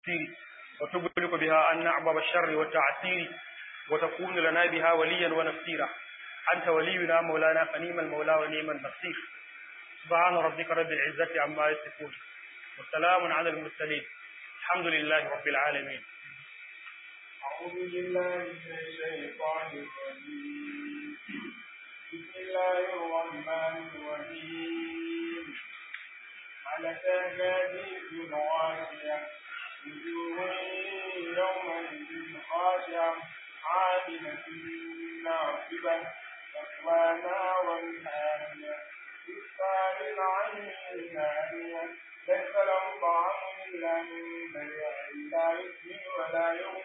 وتبلغ بها عنا أعباب الشر والتعسير وتكون لنا بها وليا ونصيرا أنت ولينا مولانا فنيم المولى ونعم النصير سبحان ربك رب العزة عما يصفون وسلام على المرسلين الحمد لله رب العالمين أعوذ بالله من الشيطان الرجيم بسم الله الرحمن الرحيم على تهديد غاشية وجوه يومئذ خاشعة عاملة ناصبة تقوى نارا حامية تسقى من عين آنية ليس لهم طعام إلا من بيع لا يسمن ولا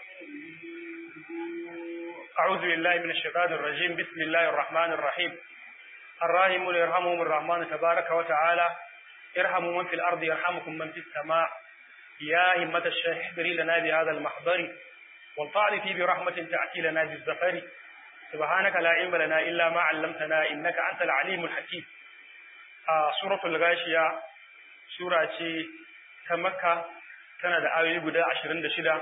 يغني أعوذ بالله من الشيطان الرجيم بسم الله الرحمن الرحيم الراحمون يرحمهم الرحمن تبارك وتعالى ارحموا من في الأرض يرحمكم من في السماء يا همة الشيخ احضري لنا بهذا المحضر والطعن في برحمة تأتي لنا بالزفر سبحانك لا علم لنا إلا ما علمتنا إنك أنت العليم الحكيم آه سورة الغاشية سورة تمكة tana da ayoyi guda ashirin da shida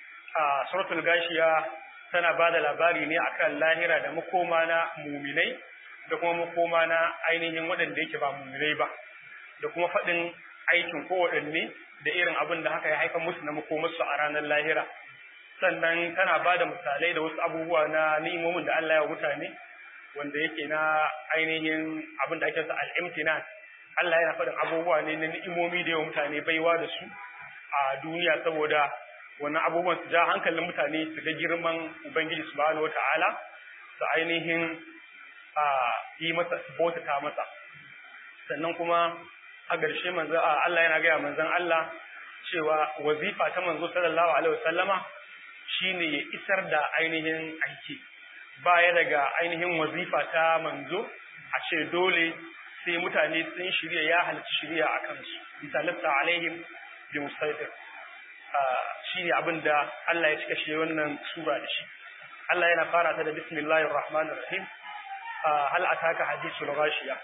a suratul gashiya tana ba da labari ne akan lahira da makoma na muminai da kuma makoma na ainihin waɗanda yake ba muminai ba da kuma faɗin aikin kowaɗanne da irin abin da haka ya haifar musu na makomarsu a ranar lahira sannan tana ba da misalai da wasu abubuwa na ni'imomin da Allah ya mutane wanda yake na ainihin abin da ake sa al'imtinan Allah yana faɗin abubuwa ne na ni'imomi da yawa mutane baiwa da su a duniya saboda wannan abubuwan su ja hankalin mutane su ga girman Ubangiji subhanahu wata'ala su ainihin a yi masa bautata masa sannan kuma a ƙarshe manzo Allah yana gaya manzon Allah cewa wazifa ta manzo sallallahu alaihi wasallama shine ya isar da ainihin aiki baya daga ainihin wazifa ta manzo a ce dole sai mutane sun shirya ya halarci shirya a kansu misalista alaihim bi musaitir shi ne abin da Allah ya cika shi wannan sura da shi Allah yana fara ta da bismillahir rahmanir rahim hal ataka hadithul ghashiya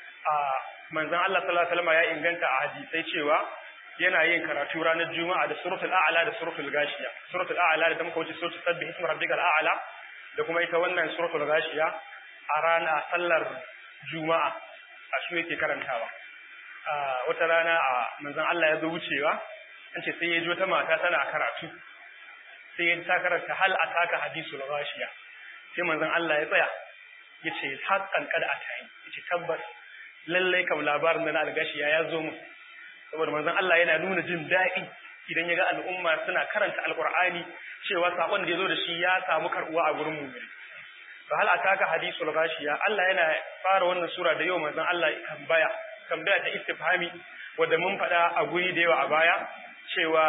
manzon Allah sallallahu alaihi wasallam ya inganta a hadisai cewa yana yin karatu ranar juma'a da suratul a'la da suratul ghashiya suratul a'la da muka wuce suratul sabbih ismi rabbikal a'la da kuma ita wannan suratul ghashiya a rana sallar juma'a a shi yake karantawa wata rana a manzon Allah ya zo wucewa an ce sai ya ji wata mata tana karatu sai ya ta karanta hal ataka hadisul ghashiya sai manzon Allah ya tsaya ya ce haqqan kad atayi ya ce tabbas lallai kam labarin na algashiya ya zo mu saboda manzon Allah yana nuna jin daɗi idan ya ga al'umma suna karanta alqur'ani cewa sakon da ya zo da shi ya samu karbuwa a gurin mu fa hal ataka hadisul ghashiya Allah yana fara wannan sura da yau manzon Allah tambaya tambaya ta istifhami wanda mun faɗa a guri da yawa a baya cewa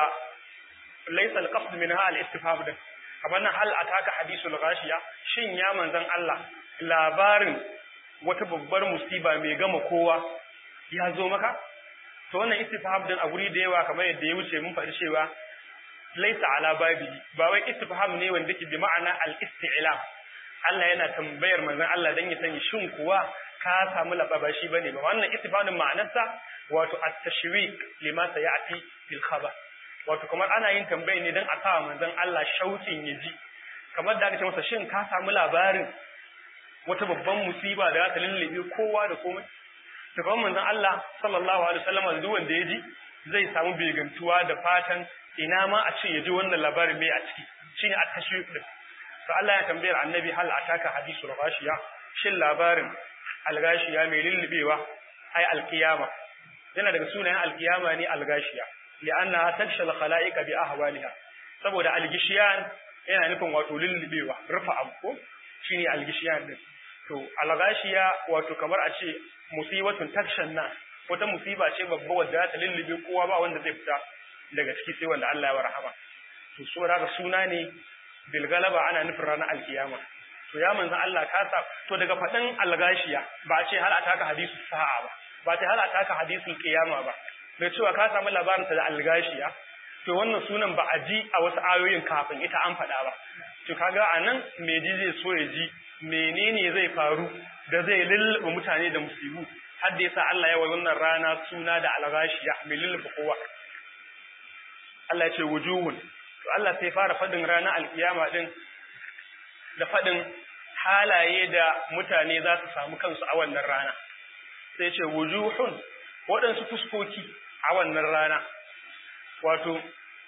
laysa al-qasd minha al-istifham din kamar nan hal ataka hadisul ghashiya shin ya manzon Allah labarin wata babbar musiba mai gama kowa ya zo maka to wannan istifham din a guri da yawa kamar yadda ya wuce mun faɗi cewa laysa ala babi ba wai istifham ne wanda ke bi ma'ana al-isti'lam Allah yana tambayar manzon Allah dan ya sani shin kuwa ka samu lababa shi bane ba wannan istifhamin ma'anarsa wato at-tashwiq lima sayati fil khabar wato kamar ana yin tambayi ne dan a sa manzon Allah shaukin ya ji kamar da aka ce masa shin ka samu labarin wata babban musiba da za ta lullube kowa da komai to kamar manzon Allah sallallahu alaihi wasallam duk wanda ya ji zai samu begantuwa da fatan ina ma a ce ya ji wannan labarin mai a ciki shine at-tashwiq din to Allah ya tambayar annabi hal ataka hadisul ghashiya shin labarin al-ghashiya mai lullubewa ai al-qiyama yana daga sunayen al-qiyama ne al-ghashiya li'anna taksha al-khalaiqa bi ahwaliha saboda al-gishiyan yana nufin wato lullubewa rufa abu ko shine al-gishiyan din to al-ghashiya wato kamar a ce musibatun takshan nas wata musiba ce babba wadda ta lullube kowa ba wanda zai fita daga ciki sai wanda Allah ya rahama to saboda suna ne bilgalaba ana nufin ranar alkiyama to ya manzan Allah ka sa to daga faɗin algashiya ba a ce hal ataka hadisu sa'a ba ba ta hal ataka hadisul qiyama ba da cewa ka samu labarin da algashiya to wannan sunan ba a ji a wasu ayoyin kafin ita an faɗa ba to kaga anan me ji zai so ya ji menene zai faru da zai lullube mutane da musibu har da yasa Allah ya wa wannan rana suna da algashiya mai lullube kowa Allah ya ce wujuhun to Allah sai fara fadin ranar alkiyama din da fadin halaye da mutane za su samu kansu a wannan rana sai ce wujuhun waɗansu fuskoki a wannan rana wato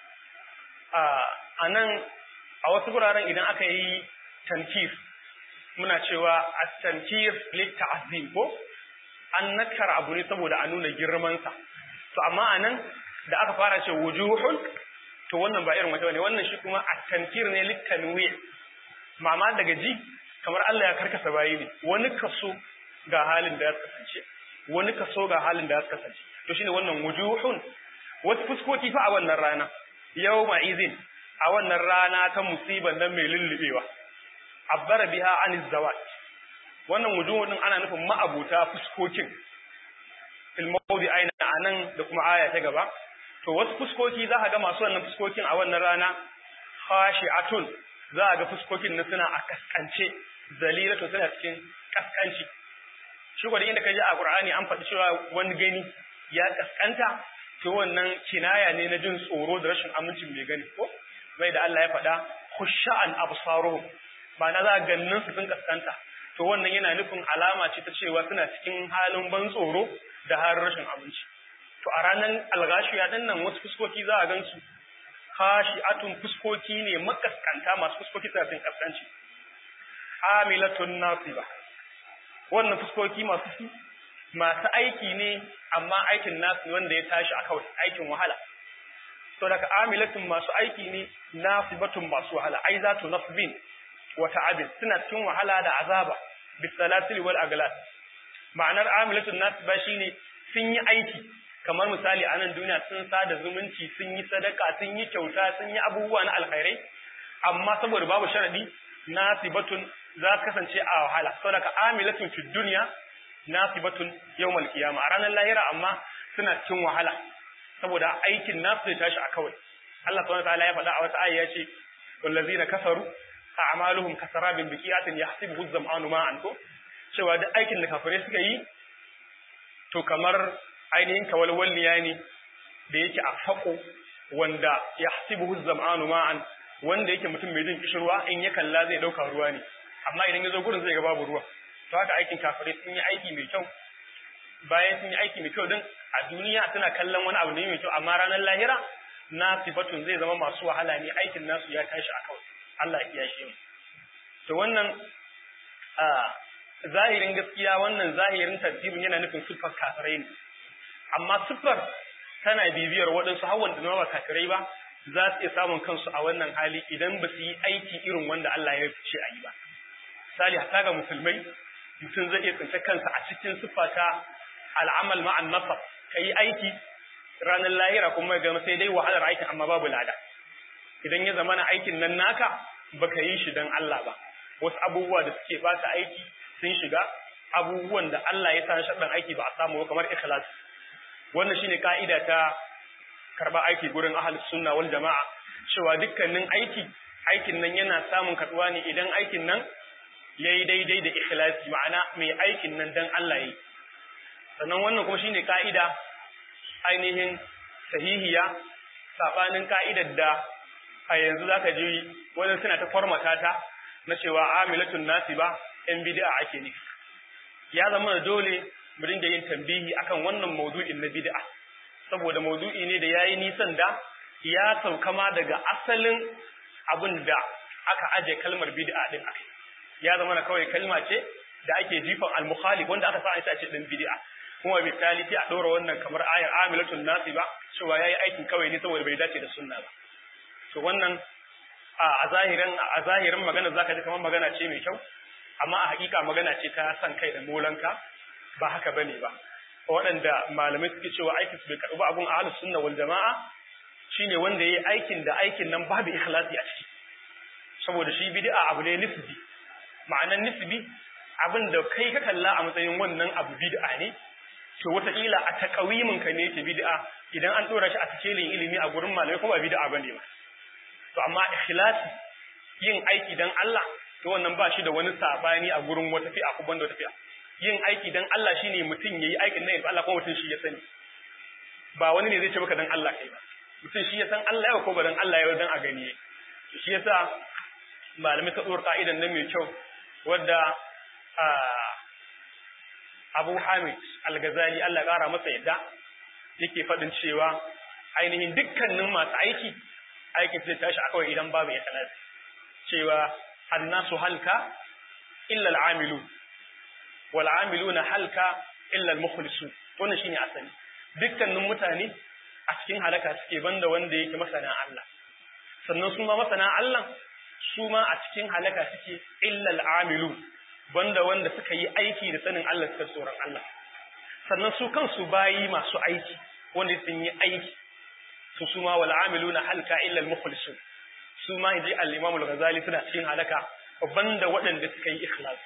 a nan a wasu guraren idan aka yi tankir muna cewa a tankir litta'azim ko an nakara abu ne saboda a nuna girmansa to amma a nan da aka fara ce wujuhun to wannan ba irin wata ne wannan shi kuma a tankir ne littanwi mama daga ji kamar Allah ya karkasa bayi ne wani kaso ga halin da ya kasance wani kaso ga halin da ya kasance to shine wannan wujuhun wasu fuskoki fa a wannan rana yawma izin a wannan rana ta musiban nan mai lullubewa abbara biha aniz zawat wannan wujuhun din ana nufin ma'abuta fuskokin fil mawdi aina anan da kuma aya ta gaba to wasu fuskoki za ka ga masu wannan fuskokin a wannan rana khashi'atun za a ga fuskokin na suna a kaskance zalilatu suna cikin kaskanci shi gwada inda ka ji a Qur'ani an faɗi cewa wani gani ya kaskanta to wannan kinaya ne na jin tsoro da rashin amincin mai gani ko mai da Allah ya faɗa khusha'an absaruhum ma'ana za gannin su sun kaskanta to wannan yana nufin alama ce ta cewa suna cikin halin ban tsoro da har rashin aminci to a ranar algashiya din nan wasu fuskoki za a gan su khashi'atun fuskoki ne makaskanta masu fuskoki suna cikin kaskanci amilatun nasiba wannan fuskoki masu masu aiki ne amma aikin nasu wanda ya tashi a kawai aikin wahala to daga amilatun masu aiki ne nasibatun masu wahala ai za tu nasbin wa ta'abin suna cikin wahala da azaba bisalasil wal aglas ma'anar amilatun nasiba shine sun yi aiki kamar misali a nan duniya sun sada zumunci sun yi sadaka sun yi kyauta sun yi abubuwa na alkhairai amma saboda babu sharadi nasibatun za su kasance a wahala saboda amilatun fi dunya nasibatun yawmal qiyama a ranar lahira amma suna cikin wahala saboda aikin nasu zai tashi a kawai Allah subhanahu wataala ya faɗa a wata aya ya ce wallazina kafaru a'maluhum kasarabin biqiyatin yahsibuhu az-zam'anu ma'an ko cewa duk aikin da kafirai suka yi to kamar ainihin kawalwalniya ne da yake a fako wanda yahsibuhu az-zam'anu ma'an wanda yake mutum mai jin kishirwa in ya kalla zai dauka ruwa ne amma idan ya zo gurin zai ga babu ruwa to haka aikin kafirai sun yi aiki mai kyau bayan sun yi aiki mai kyau din a duniya suna kallon wani abu ne mai kyau amma ranar lahira na sifatun zai zama masu wahala ne aikin nasu ya tashi a kawai Allah ya shi mu to wannan a zahirin gaskiya wannan zahirin tafsirin yana nufin siffar kafirai ne amma siffar tana bibiyar waɗansu hawan da ba kafirai ba za su iya samun kansu a wannan hali idan ba su yi aiki irin wanda Allah ya ce a yi ba misali hatta ga musulmai mutum zai iya tsince kansa a cikin siffa ta al'amal ma'an nasab ka yi aiki ranar lahira kuma ga sai dai wahalar aikin amma babu lada idan ya zama na aikin nan naka baka yi shi don Allah ba wasu abubuwa da suke bata aiki sun shiga abubuwan da Allah ya sa shaɗin aiki ba a samu kamar ikhlas wannan shine ka'ida ta karba aiki gurin ahlus sunna wal jama'a cewa dukkanin aiki aikin nan yana samun kaduwa ne idan aikin nan yayi daidai da ikhlasi ma'ana mai aikin nan dan Allah yayi sannan wannan kuma shine ka'ida ainihin sahihiya sabanin ka'idar da a yanzu zaka ji wannan suna ta formata ta na cewa amilatun nasiba yan bid'a ake nufi ya zama da dole mu dinga yin tambihi akan wannan maudu'in na bid'a saboda maudu'i ne da yayi nisan da ya sauka ma daga asalin abin da aka aje kalmar bid'a din akai ya zama na kawai kalma ce da ake jifan al-mukhalif wanda aka sa a ce din bid'a kuma misali sai a ɗora wannan kamar ayar amilatun nasi ba cewa yayi aikin kawai ne saboda bai dace da sunna ba to wannan a zahirin a zahirin magana zaka ji kamar magana ce mai kyau amma a hakika magana ce ta san kai da molanka ba haka bane ba waɗanda malamai suke cewa aikin su bai karɓi abun ahlus sunna wal jama'a shine wanda yayi aikin da aikin nan babu ikhlasi a ciki saboda shi bid'a abu ne nisbi ma'anan nisbi abin da kai ka kalla a matsayin wannan abu bid'a ne to wataƙila a takawimin ka ne yake bid'a idan an dora shi a cikin ilimi a gurin malamai kuma ba bid'a bane ba to amma ikhlasi yin aiki dan Allah to wannan ba shi da wani sabani a gurin wata fi'a ko banda wata fi'a yin aiki dan Allah shine mutum yayi aikin nan Allah kuma mutum shi ya sani ba wani ne zai ce maka dan Allah kai ba mutum shi ya san Allah ya ko ba dan Allah ya dan a gani shi yasa malamai ta tsoro ka'idan nan mai kyau wadda Abu Hamid Al-Ghazali Allah ƙara masa yadda yake faɗin cewa ainihin dukkanin masu aiki aikin zai tashi a kawai idan babu ikhlas cewa annasu halka illa al-amilu wal amiluna halka illa al-mukhlisun wannan shine asali dukkanin mutane a cikin halaka suke banda wanda yake masana Allah sannan su ma masana Allah su ma a cikin halaka suke illa al-amilu banda wanda suka yi aiki da sanin Allah suka tsoron Allah sannan su kansu bayi masu aiki wanda sun yi aiki su su ma wal amiluna halka illa al-mukhlisun su ma inji al-imam al-ghazali suna cikin halaka banda waɗanda suka yi ikhlas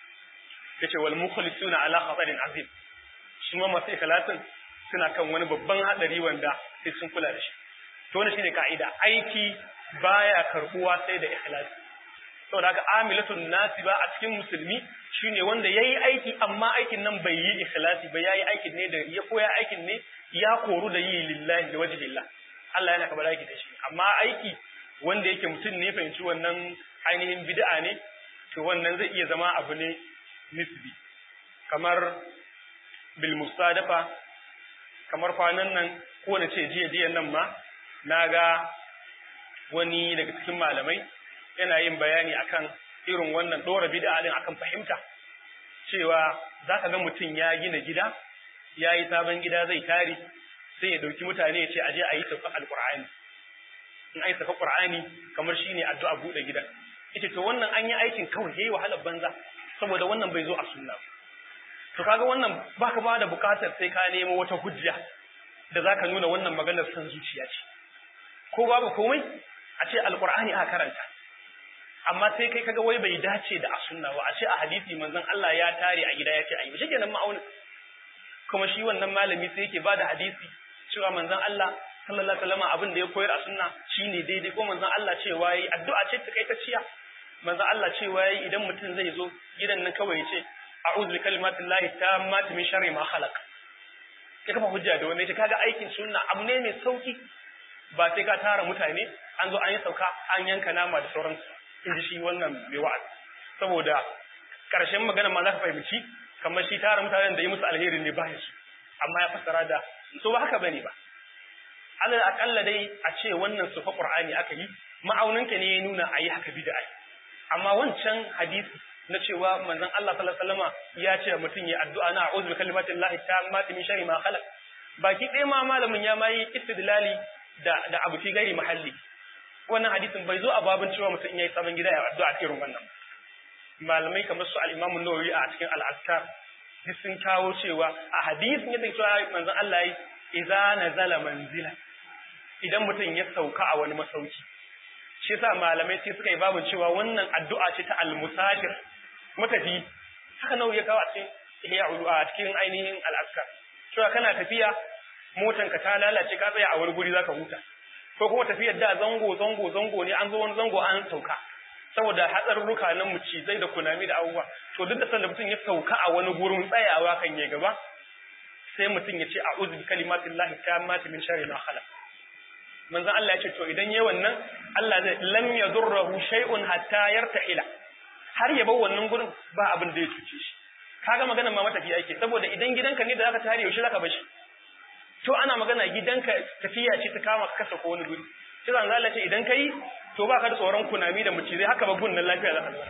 yace wal mukhlisuna ala khatarin azim su ma masu ikhlasin suna kan wani babban hadari wanda sai sun kula da shi to wannan shine kaida aiki baya karbuwa sai da ikhlas saboda haka amilatun nasiba a cikin musulmi shine wanda yayi aiki amma aikin nan bai yi ikhlasi ba yayi aikin ne da ya koya aikin ne ya koru da yi lillahi da wajhillah Allah yana kabar aiki da shi amma aiki wanda yake mutum ne fahimci wannan ainihin bid'a ne to wannan zai iya zama abu ne nisbi kamar bil musadafa kamar kwanan nan ko na ce jiya jiya nan ma na ga wani daga cikin malamai yana yin bayani akan irin wannan dora bid'a din akan fahimta cewa zaka ga mutum ya gina gida ya yi sabon gida zai tare sai ya dauki mutane ya ce aje a yi sauka alqur'ani in ai sauka qur'ani kamar shine addu'a bude gida ita to wannan an yi aikin kawai yayi wahalar banza saboda wannan bai zo a sunna to kaga wannan baka ba da bukatar sai ka nemo wata hujja da zaka nuna wannan maganar san zuciya ce ko babu komai a ce alqur'ani aka karanta amma sai kai kaga wai bai dace da a sunna ba a ce a hadisi manzon Allah ya tare a gida ya ce ayi shi kenan ma'aunin kuma shi wannan malami sai yake bada hadisi cewa manzon Allah sallallahu alaihi wasallam abin da ya koyar a sunna shine daidai ko manzon Allah cewa yi addu'a ce ta kai ta ciya manzon Allah cewa yi idan mutum zai zo gidan nan kawai ya ce a'udhu bi kalimatillahi tammati min sharri ma khalaq ya kafa hujja da wannan ita kaga aikin sunna abu ne mai sauki ba sai ka tara mutane an zo an yi sauka an yanka nama da sauransu in ji shi wannan mai wa'azi saboda karshen magana ma za ka fahimci kamar shi tara mutanen da yi musu alheri ne ba su amma ya fassara da so ba haka bane ba alal akalla dai a ce wannan sufa qur'ani aka yi ma'auninka ne ya nuna a yi haka bid'a amma wancan hadisi na cewa manzon Allah sallallahu alaihi wasallam ya ce mutum ya addu'a na a'udhu bi kalimatin lahi tammati min sharri ma khalaq baki ɗaya ma malamin ya mai istidlali da da abu fi gairi mahalli wannan hadisin bai zo a babin cewa mutum in yayi sabon gida ya addu'a irin wannan malamai kamar su al-Imam an-Nawawi a cikin al-Azkar duk sun kawo cewa a hadisin yadda cewa manzon Allah yi idza nazala manzila idan mutum ya sauka a wani masauki shi yasa malamai sai suka yi babin cewa wannan addu'a ce ta al-musafir matafi haka nawa ya kawo a cikin ihya a cikin ainihin al-Azkar cewa kana tafiya motanka ta lalace ka tsaya a wani guri zaka huta ko kuma tafiyar da zango zango zango ne an zo wani zango an sauka saboda hatsarurruka na mucizai da kunami da abubuwa to duk da sanda mutum ya sauka a wani gurin tsayawa kan ya gaba sai mutum ya ce a'udhu bi kalimatillahi tammati min sharri ma khalaq manzon Allah ya ce to idan yayi wannan Allah zai lam yadurruhu shay'un hatta yarta'ila har ya bar wannan gurin ba abin da ya cuce shi kaga magana ma matafiya yake saboda idan gidanka ne da zaka tare yaushe zaka bar shi to ana magana gidanka tafiya ce ta kama ka kasa ko wani guri sai zan Allah ce idan kai to ba ka da tsoron kunami da mucizai haka ba gunnan lafiya za ka zama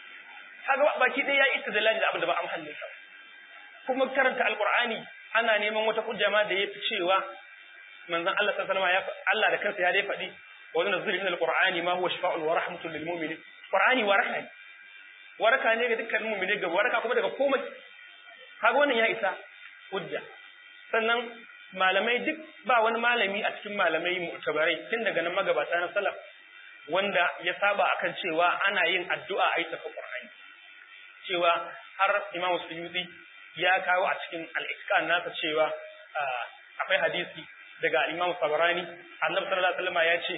kaga baki dai ya istidlal da abin da ba a mahallin sa kuma karanta alqur'ani ana neman wata hujja ma da yafi cewa manzon Allah sallallahu alaihi wasallam ya Allah da kansa ya dai faɗi wa nunzilu min alqur'ani ma huwa shifaa'un wa rahmatun lil mu'minin qur'ani waraka ne waraka ne ga dukkan mu'mini ga waraka kuma daga komai kaga wannan ya isa hujja sannan malamai duk ba wani malami a cikin malamai mu'tabarai tun daga nan magabata na salaf wanda ya saba akan cewa ana yin addu'a a yi tafi Qur'ani cewa har Imam Suyuti ya kawo a cikin al-Itqan nasa cewa akwai hadisi daga Imam Sabarani Annabi sallallahu alaihi wasallam ya ce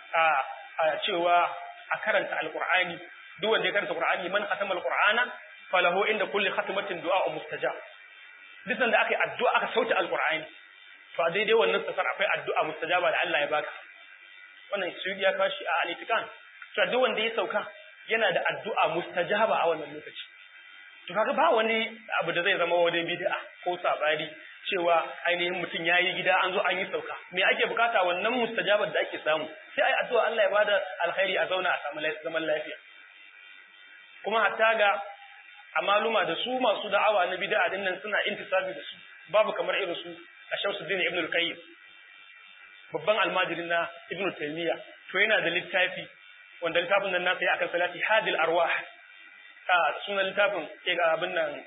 a cewa a karanta al-Qur'ani duk wanda ya karanta Qur'ani man khatama al-Qur'ana falahu inda kulli khatmatin du'a mustajab duk da aka yi addu'a aka sauke al-Qur'ani to a daidai wannan safar akwai addu'a mustajaba da Allah ya baka wannan su ya kashi a al-itikan to duk wanda ya sauka yana da addu'a mustajaba a wannan lokaci to kaga ba wani abu da zai zama wani bid'a ko sabari cewa ainihin mutum yayi gida an zo an yi sauka me ake bukata wannan mustajabar da ake samu sai ai addu'a Allah ya bada alkhairi a zauna a samu zaman lafiya kuma hatta ga amaluma da su masu da'awa na bid'a din nan suna intisabi da su babu kamar irin su a Shamsuddin Ibn al-Qayyim babban almajirin na Ibn Taymiyyah to yana da littafi wanda littafin nan nasa ya akan salati hadil arwah a sunan littafin abin nan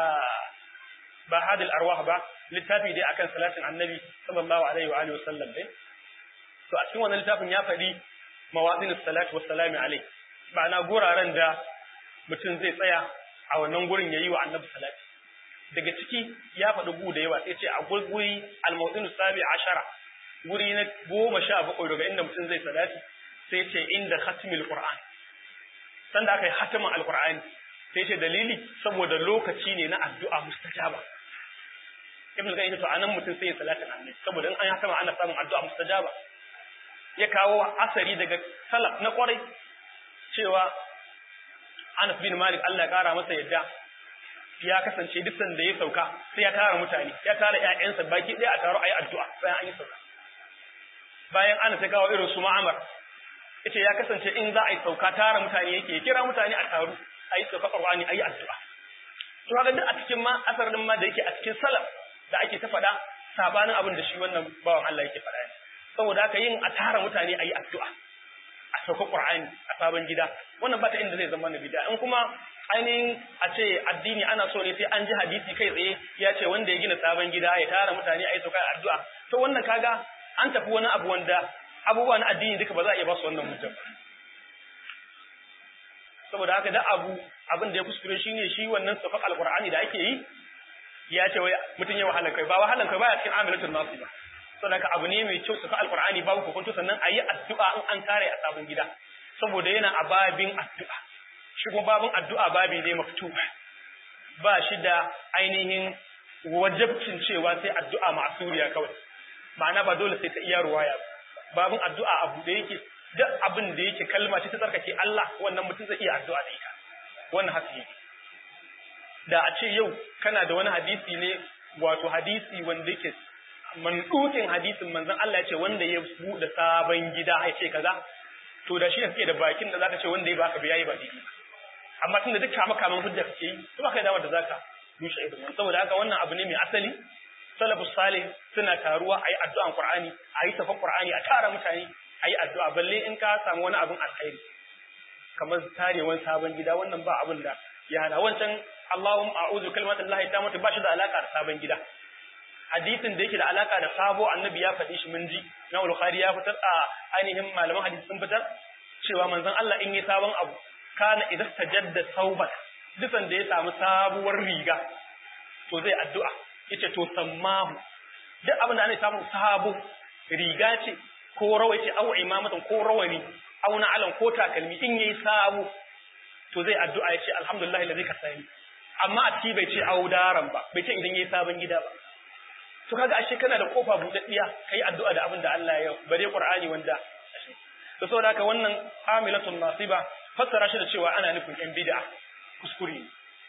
ba hadil arwah ba littafi dai akan salatin annabi sallallahu alaihi wa alihi wasallam dai to a cikin wannan littafin ya faɗi mawadin salati wassalamu alaihi ma'ana guraren da mutum zai tsaya a wannan gurin yayi wa annabi salati daga ciki ya faɗi gu da yawa sai ce a guri al-mawdin sabi ashara guri na goma sha bakwai daga inda mutum zai salati sai ce inda khatmil qur'an sanda aka yi hatimin alqur'ani sai ce dalili saboda lokaci ne na addu'a mustajaba ibn al-qayyim to anan mutum sai ya salatin annabi saboda in an yi hatima ana samun addu'a mustajaba ya kawo asari daga salaf na kwarai cewa Anas bin Malik Allah ya kara masa yadda ya kasance duk sanda ya sauka sai ya tara mutane ya tara ƴaƴansa baki ɗaya a taro ayi addu'a bayan an yi sauka bayan Anas ya kawo irin su Ma'amar yace ya kasance in za a yi sauka tara mutane yake kira mutane a taru ayi sauka Qur'ani ayi addu'a to kaga duk a cikin ma asar din ma da yake a cikin salaf da ake ta faɗa sabanin abin da shi wannan bawan Allah yake faɗa ne saboda haka yin a tara mutane ayi addu'a a sauka Qur'ani a sabon gida wannan ba ta inda zai zama na bid'a in kuma ainihin a ce addini ana so ne sai an ji hadisi kai tsaye ya ce wanda ya gina sabon gida ya tara mutane ayi sauka addu'a to wannan kaga an tafi wani abu wanda abubuwa na addini duka ba za a iya ba su wannan hujja saboda haka da abu abin da ya kuskure shine shi wannan safaq alqur'ani da ake yi ya ce wai mutun ya wahalan kai ba wahalan kai baya cikin amilatul nasi ba saboda haka abu ne mai kyau safaq alqur'ani babu hukunta sannan ayi addu'a in an kare a sabon gida saboda yana a babin addu'a shi kuma babin addu'a babi ne maftu ba shi da ainihin wajabcin cewa sai addu'a ma'suriya kawai ma'ana ba dole sai ta iya ruwaya babin addu'a abu da yake duk abin da yake kalma ce ta tsarkake Allah wannan mutum zai iya addu'a da ita wannan haka yake da a ce yau kana da wani hadisi ne wato hadisi wanda yake mandukin hadisin manzon Allah ya ce wanda ya buɗe sabon gida ya ce kaza to da shi ne kake da bakin da zaka ce wanda ya baka biyayi ba daidai amma tunda duk kama kaman hujja kake yi to baka da damar da zaka rushe irin saboda haka wannan abu ne mai asali salafus salih suna taruwa ayi addu'an qur'ani ayi tafan qur'ani a tara mutane ayi addu'a balle in ka samu wani abin alkhairi kamar tarewan sabon gida wannan ba abin da ya hana wancan Allahumma a'udhu kalimatan lahi tamatu ba shi da alaka da sabon gida hadisin da yake da alaka da sabo annabi ya faɗi shi mun ji na bukhari ya fitar a ainihin malaman hadisi sun fitar cewa manzon Allah in yi sabon abu kana idan tajadda sauban dukan da ya samu sabuwar riga to zai addu'a yace to sammahu duk abin da ana samu sabo riga ce ko rawai ce au imamatan ko rawani au na'alan ko takalmi in yayi sabo to zai addu'a yace alhamdulillah alladhi kasani amma a ci bai ce au daran ba bai ce idan yayi sabon gida ba to kaga ashe kana da kofa budaddiya kai addu'a da abin da Allah ya bare Qur'ani wanda to saboda haka wannan amilatun nasiba fassara shi da cewa ana nufin yan bid'a kuskure ne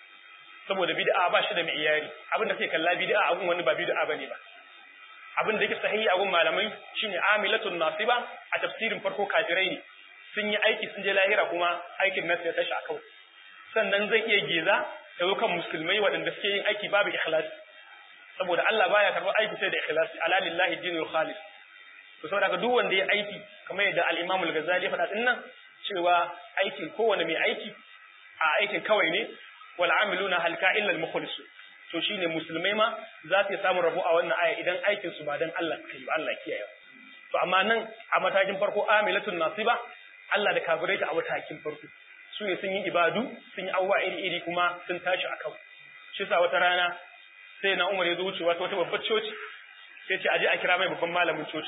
saboda bid'a ba shi da mi'yari abin da sai kalla bid'a abun wani ba bid'a bane ba abin da yake sahihi abun malamai shine amilatun nasiba a tafsirin farko kafirai ne sun yi aiki sun je lahira kuma aikin nasu ya tashi a kawai sannan zai iya geza da kan musulmai waɗanda suke yin aiki babu ikhlasi saboda Allah baya karɓar aiki sai da ikhlasi ala lillahi dinul khalis to saboda ka duk wanda ya aiki kamar yadda al-Imam al-Ghazali ya faɗa din nan cewa aikin kowane mai aiki a aikin kawai ne wal amiluna halka illa al-mukhlis to shine musulmai ma za su samu rabo a wannan aya idan aikin su ba dan Allah suka yi Allah kiyaye to amma nan a matakin farko amilatun nasiba Allah da kafirai ta a matakin farko su ne sun yi ibadu sun yi awwa iri iri kuma sun tashi a kawai shi sa wata rana sai na Umar ya zo wucewa ta wata babbar coci sai ce aje a kira mai babban malamin coci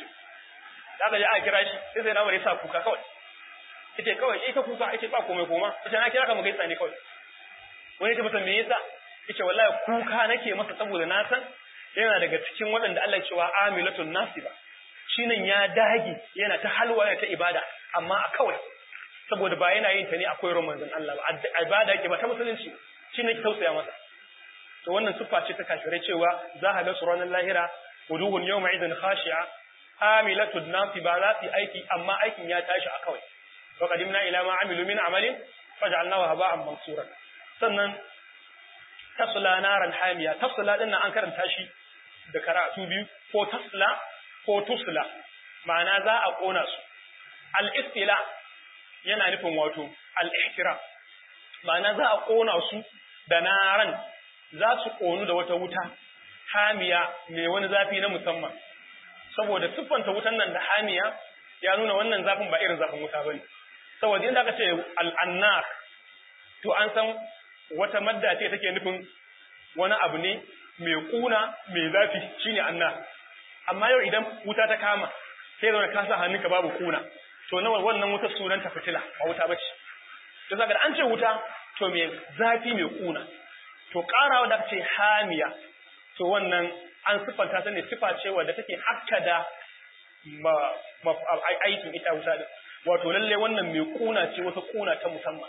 da aka je a kira shi sai sai na Umar ya sa kuka kawai yace kawai ita kuka yace ba komai koma yace na kira ka mu gaisa ne kawai wani yace masa me yasa yace wallahi kuka nake masa saboda na san yana daga cikin waɗanda Allah cewa amilatun nasiba shi nan ya dage yana ta halwa yana ta ibada amma a kawai saboda ba yana yin ta ne akwai manzon Allah ba ibada yake ba ta musulunci shi ne ki tausaya masa to wannan siffa ce ta kafirai cewa za ka ga su ranar lahira wuduhun yawma idan khashi'a amilatun nasiba za su aiki amma aikin ya tashi a kawai wa qadimna ila ma amilu min amalin faj'alnahu haba'an mansura sannan tasla naran hamiya tasla din nan an karanta shi da karatu biyu ko tasla ko tusla ma'ana za a kona su al-istila yana nufin wato al-ihtiram ma'ana za a kona su da naran za su konu da wata wuta hamiya mai wani zafi na musamman saboda siffanta wutan nan da hamiya ya nuna wannan zafin ba irin zafin wuta bane saboda yadda aka ce al-annar to an san wata madda ce take nufin wani abu ne mai kuna mai zafi shine annar amma yau idan wuta ta kama sai da ka sa hannunka babu kuna to nawa wannan wutar sunan ta fitila ba wuta bace to zaka an ce wuta to mai zafi mai kuna to karawa da ce hamiya to wannan an sifanta ta ne sifa ce wadda take hakkada ma, ma aikin ita wuta din wato lalle wannan mai kuna ce wata kuna ta musamman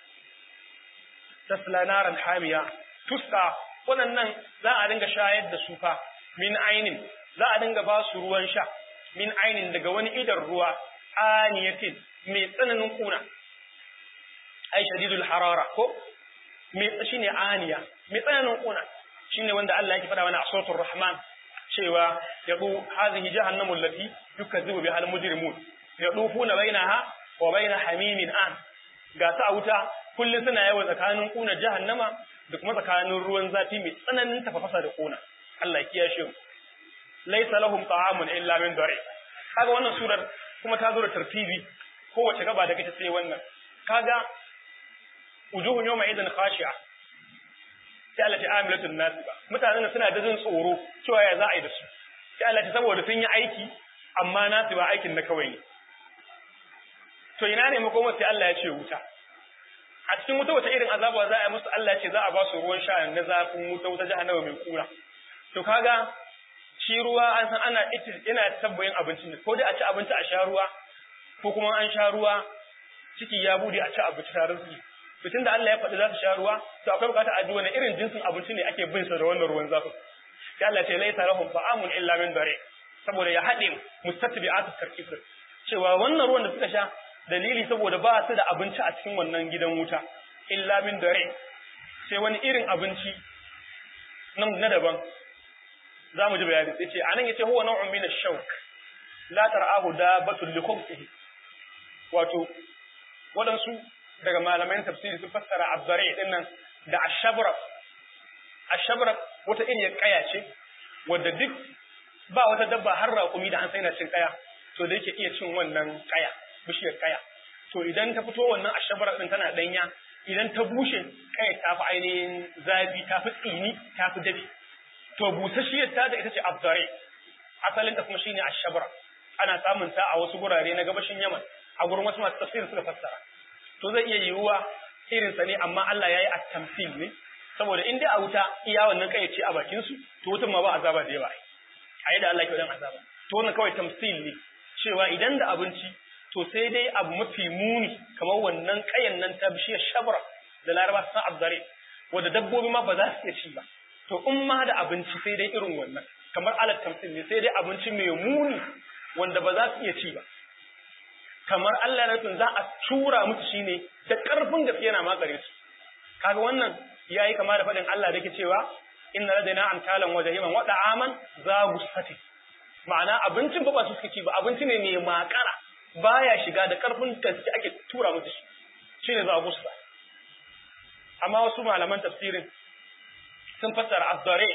tasla naran hamiya tuska waɗannan za a dinga shayar da su fa min ainin za a dinga ba su ruwan sha min ainin daga wani idan ruwa aniyatin mai tsananin kuna ai shadidul harara ko mai shine aniya mai tsananin kuna shine wanda Allah yake faɗa mana a suratul rahman cewa yadu hadhihi jahannamu allati yukazzibu biha al-mujrimun yadufuna bainaha wa bain hamimin an ga ta a wuta kullum suna yawa tsakanin kuna jahannama da kuma tsakanin ruwan zafi mai tsananin tafafasa da kuna Allah ya kiyashe mu laysa lahum ta'amun illa min dari kaga wannan surar kuma ta zo da tartibi kowace gaba da kace sai wannan kaga wujuhun yawma idan khashi'a sai Allah ta amilatun nasiba mutanen suna da jin tsoro cewa ya za a yi da su sai Allah ta saboda sun yi aiki amma nasiba aikin na kawai ne to ina ne makomar sai Allah ya ce wuta a cikin wuta wata irin azaba za a yi musu Allah ya ce za a ba su ruwan sha na zafin wuta wuta jahannama mai kura to kaga shi ruwa an san ana ina tabbayin abinci ne ko dai a ci abinci a sha ruwa ko kuma an sha ruwa ciki ya bude a ci abinci tare su fitin da Allah ya faɗi za su sha ruwa to akwai bukatar a ji wani irin jinsin abinci ne ake bin sa da wannan ruwan zafin sai Allah ce laisa lahum ta'amun illa min dare saboda ya haɗe mustatbi'atut tarkif cewa wannan ruwan da suka sha dalili saboda ba su da abinci a cikin wannan gidan wuta illa min dare sai wani irin abinci nan na daban za mu ji bayani sai ce anan yace huwa naw'un min ash-shawk la tar'ahu dabatun li khubsihi wato wadansu daga malaman tafsiri sun fassara azzare din nan da ashabra ashabra wata irin kaya ce wadda duk ba wata dabba har raƙumi da an sai na cin kaya to da yake iya cin wannan kaya bishiyar kaya to idan ta fito wannan ashabra din tana danya idan ta bushe kaya ta fi ainihin zafi ta fi tsini ta fi dafi to busasshiyar ta da ita ce azzare asalin ta kuma shine ashabra ana samun ta a wasu gurare na gabashin Yaman a gurin wasu masu tafsir suka fassara to zai iya yiwuwa irin sa ne amma Allah yayi at-tamthil ne saboda in dai a wuta iya wannan kai ce a bakin su to wutan ma ba azaba da yawa ai da Allah ke wadan azaba to wannan kawai tamthil ne cewa idan da abinci to sai dai abu mafi muni kamar wannan kayan nan ta bishiyar shabra da laraba san azzare wanda dabbobi ma ba za su iya ci ba to in ma da abinci sai dai irin wannan kamar alat tamthil ne sai dai abinci mai muni wanda ba za su iya ci ba kamar Allah na nufin za a tura musu shine da karfin gaske yana makare su kaga wannan yayi kama da faɗin Allah da yake cewa inna ladaina amtalan wa jahiman wa da'aman za gusati ma'ana abincin ba ba su suke ci ba abinci ne mai makara baya shiga da karfin gaske ake tura musu shi shine za gusta amma wasu malaman tafsirin sun fassara azzare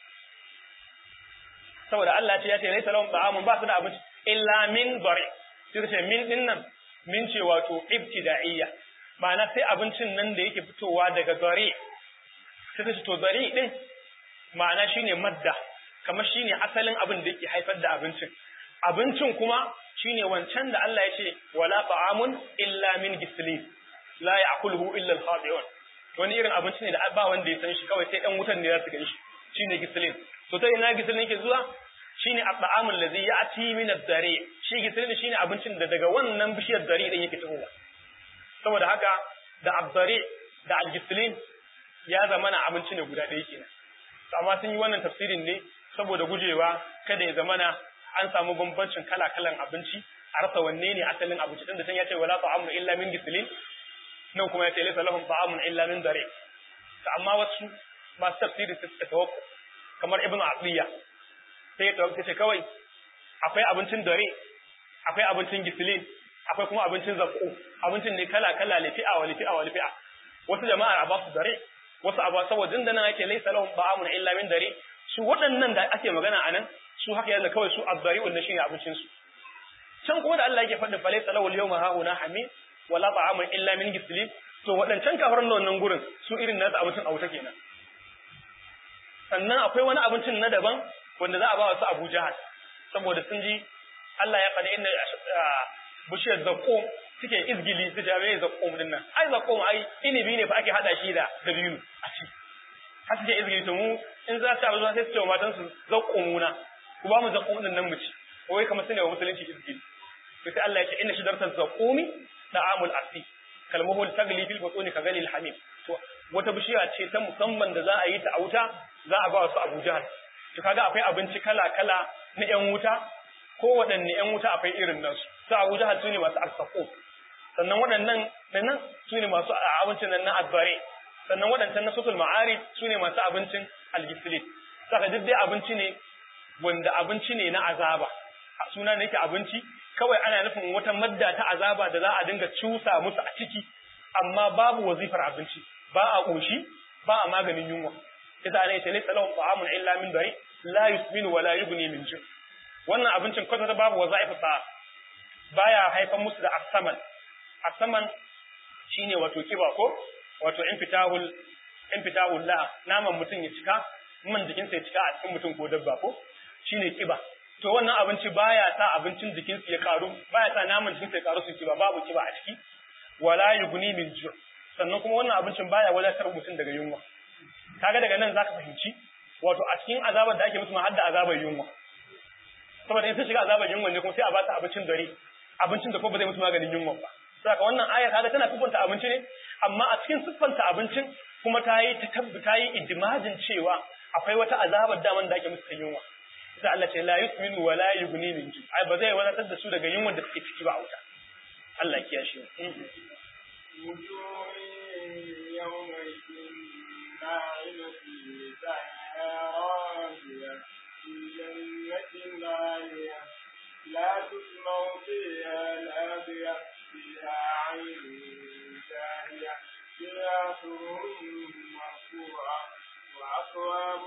saboda Allah ce ya ce laysa lahum ta'amun ba su da abinci illa min dare sai ce min din nan min ce wato ibtida'iyya ma'ana sai abincin nan da yake fitowa daga dare sai ta ce to dare din ma'ana shine madda kamar shine asalin abin da yake haifar da abincin abincin kuma shine wancan da Allah ya ce wala ta'amun illa min gislin la ya'kuluhu illa al-khati'un wani irin abinci ne da ba wanda ya san shi kawai sai ɗan wutan ne za su gan shi shine gisilin to ta ina gisilin yake zuwa shine at-ta'amul ladhi ya'ti min ad-dari shi gisilin shine abincin da daga wannan bishiyar dari din yake tafowa saboda haka da ad-dari da al-gisilin ya zamana abinci ne guda ɗaya kenan amma sun yi wannan tafsirin ne saboda gujewa kada ya zamana an samu bambancin kala-kalan abinci a rasa wanne ne asalin abinci tunda can ya ce wala ta'amun illa min gisilin nan kuma ya ce laysa lahum ta'amun illa min dare to amma wasu masu tafsiri suka tawakku kamar ibnu abiya sai ya tawakku ce kawai akwai abincin dare akwai abincin gisilin akwai kuma abincin zakko abincin ne kala-kala lifi'a wa lifi'a wa lifi'a wasu jama'ar a ba su dare wasu abu saboda da nan ake laysa lahum ta'amun illa min dare su waɗannan da ake magana anan su haka yadda kawai su azzari wannan shine abincin su can kuma da Allah yake faɗin falai salahu al-yawma hauna hamid wala ta'amun illa min gislin to waɗancan kafaran da wannan gurin su irin nasu abincin a wuta kenan sannan akwai wani abincin na daban wanda za a ba wasu Abu Jahal saboda sun ji Allah ya faɗi inda bishiyar zakko suke izgili su jami'ai zakko din nan ai zakko ai inibi ne fa ake hada shi da dabino a ci har suke izgili to mu in za su abu sai su ce wa matan su zakko muna ku ba mu zakko din nan mu ci wai kamar su ne wa musulunci izgili to sai Allah ya ce inna shidarta zaqqumi da'amul asi kalmuhu tagli fil butuni ka galil hamim to wata bishiya ce ta musamman da za a yi ta a wuta za a ba su Abu Jahal to kaga akwai abinci kala kala na yan wuta ko waɗanne yan wuta akwai irin nasu su Abu Jahal su ne masu alsaqo sannan waɗannan nan su ne masu abincin nan na abbare sannan waɗancan na sutul ma'arif su ne masu abincin algisilit saka duk dai abinci ne wanda abinci ne na azaba suna ne yake abinci kawai ana nufin wata madda ta azaba da za a dinga cusa musu a ciki amma babu wazifar abinci ba a ƙoshi ba a maganin yunwa ita ne ce laysa lahum ta'amun illa min dari la yusminu wa la yughni min ju wannan abincin kwata babu wazaifa sa baya haifan musu da asaman asaman shine wato kiba ko wato infitahul infitahul la naman mutum ya cika man jikinsa ya cika a cikin mutum ko dabba ko shine kiba to wannan abinci baya sa abincin jikinsu ya karu baya sa naman jikinsu ya karu su kiba babu kiba a ciki wala yughni min ju sannan kuma wannan abincin baya wadatar mutum daga yunwa kaga daga nan zaka fahimci wato a cikin azabar da ake musu ma hadda azabar yunwa saboda in sun shiga azabar yunwa ne kuma sai a ba su abincin dare abincin da kuma ba zai musu maganin yunwa ba saka wannan aya kaga tana siffanta abinci ne amma a cikin siffanta abincin kuma ta yi ta ta yi ijmajin cewa akwai wata azabar daman da ake musu ta yunwa sai Allah ce la yusminu wa la yughni min ju ai ba zai wadatar da su daga yunwa da suke ciki ba a wuta Allah ya kiyashe لا تسمع فيها لاغية فيها عين جارية فيها سرر مرفوعة وأكواب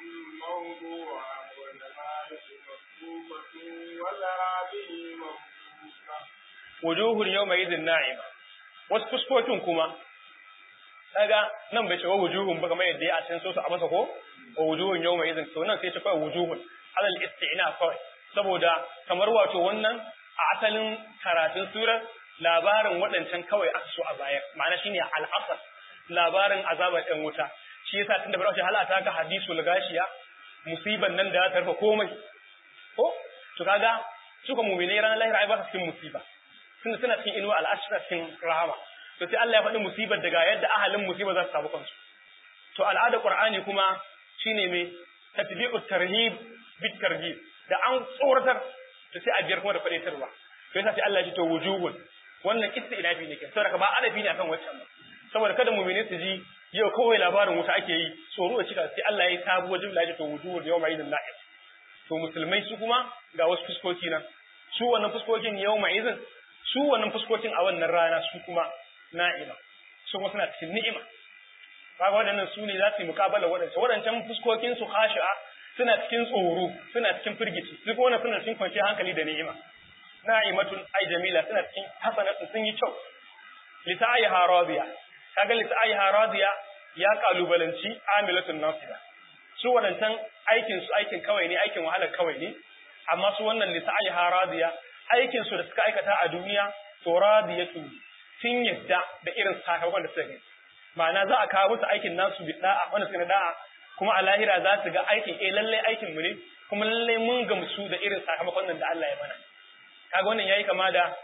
موضوعة ونمارق مصفوفة والأعابي مصفوفة wujuhun yawma idhin na'ima wasu fuskokin kuma kaga nan bai ce wa wujuhun ba kamar yadda ya a cikin sosu a masa ko wa wujuhun yawma idhin to nan sai ta kawai wujuhun alal isti'na kawai saboda kamar wato wannan a asalin karatun surar labarin waɗancan kawai aka so a baya ma'ana shine al'asar labarin azabar ɗan wuta shi yasa tunda bar shi halata ga hadisul gashiya musiban nan da ta tarfa komai ko to kaga suka mu'minai ranar lahira ai ba su cikin musiba tunda suna cikin inuwa al'ashra cikin rahama to sai Allah ya faɗi musibar daga yadda ahalin musibar za su samu kansu to al'ada qur'ani kuma shine me tatbi'u tarhib bit tarhib da an tsoratar to sai a biyar kuma da faɗaitarwa to yasa sai Allah ya ce to wujuhun wannan kissa ilafi ne ke saboda ba adabi ne akan waccan ba saboda kada mu'mini su ji yau kawai labarin wuta ake yi tsoro da cika sai Allah ya yi sabuwar jumla ya ce to wujuhun yawma idin na'is to musulmai su kuma ga wasu fuskoki nan su wannan fuskokin yawma idin su wannan fuskokin a wannan rana su kuma na'ima su kuma suna cikin ni'ima kaga waɗannan su ne za su yi muƙabala waɗancan waɗancan fuskokin su khashi'a suna cikin tsoro suna cikin firgici su kuma suna cikin kwanciyar hankali da ni'ima na'imatun ai jamila suna cikin hasanatun sun yi kyau lita'ayha radiya kaga lita'ayha radiya ya kalubalanci amilatun nasida su waɗancan aikin su aikin kawai ne aikin wahala kawai ne amma su wannan lita'ayha radiya aikin su da suka aikata a duniya to radiyatu sun yadda da irin sakamakon da suka yi ma'ana za a kawo musu aikin nasu bi da'a wanda suka da'a kuma a lahira za su ga aikin eh lalle aikin mu ne kuma lalle mun gamsu da irin sakamakon nan da Allah ya mana kaga wannan yayi kama da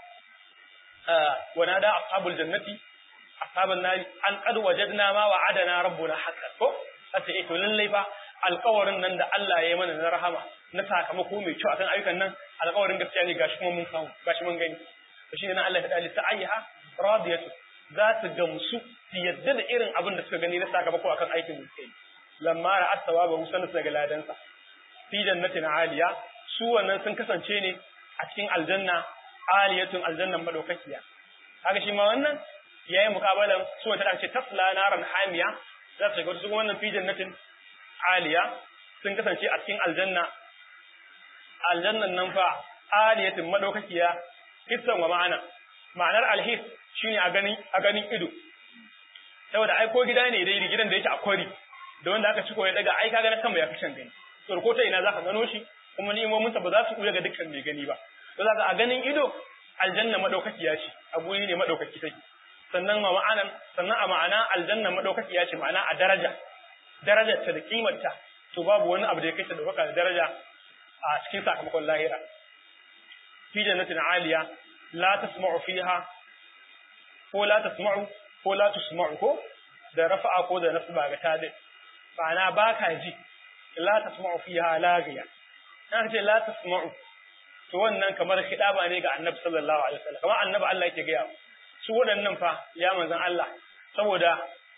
wana da ashabul jannati ashabun nari an qad wajadna ma wa'adana rabbuna haqqan ko sai eh to lalle fa alƙawarin nan da Allah ya yi mana na rahama na sakamako mai kyau akan ayyukan nan alƙawarin gaskiya ne gashi kuma mun samu gashi mun gani to shine nan Allah ya dali sa'iha radiyatu za su gamsu su yadda da irin abin da suka gani na sakamako akan aikin da suka yi lamma ra'at thawaba husan su daga ladansa fi jannatin aliya su wannan sun kasance ne a cikin aljanna aliyatun aljannan madaukakiya kaga shi ma wannan yayin mukabalan su wata ce tasla naran hamiya za su shiga su wannan fi jannatin aliya sun kasance a cikin aljanna aljannan nan fa aliyatin madaukakiya hissan wa ma'ana ma'anar alhis shine a ganin a ganin ido saboda ai ko gida ne dai gidan da yake a kwari da wanda aka ciko ya daga ai kaga na sama ya fi shan gani to ko ta ina zaka gano shi kuma ni'imomin sa ba za su kuya ga dukkan mai gani ba to zaka a ganin ido aljanna madaukakiya ce a guri ne madaukaki take sannan ma ma'anan sannan a ma'ana aljanna madaukakiya ce ma'ana a daraja darajar ta da kimar ta to babu wani abu da ya kai ta dauka da daraja a cikin sakamakon lahira fi jannatin aliya la tasma'u fiha ko la tasma'u ko la tusma'u ko da rafa'a ko da nasba ga tadi ma'ana ba ka ji la tasma'u fiha laghiya dan ce la tasma'u to wannan kamar khidaba ne ga annabi sallallahu alaihi wasallam kamar annabi Allah yake gaya su waɗannan fa ya manzon Allah saboda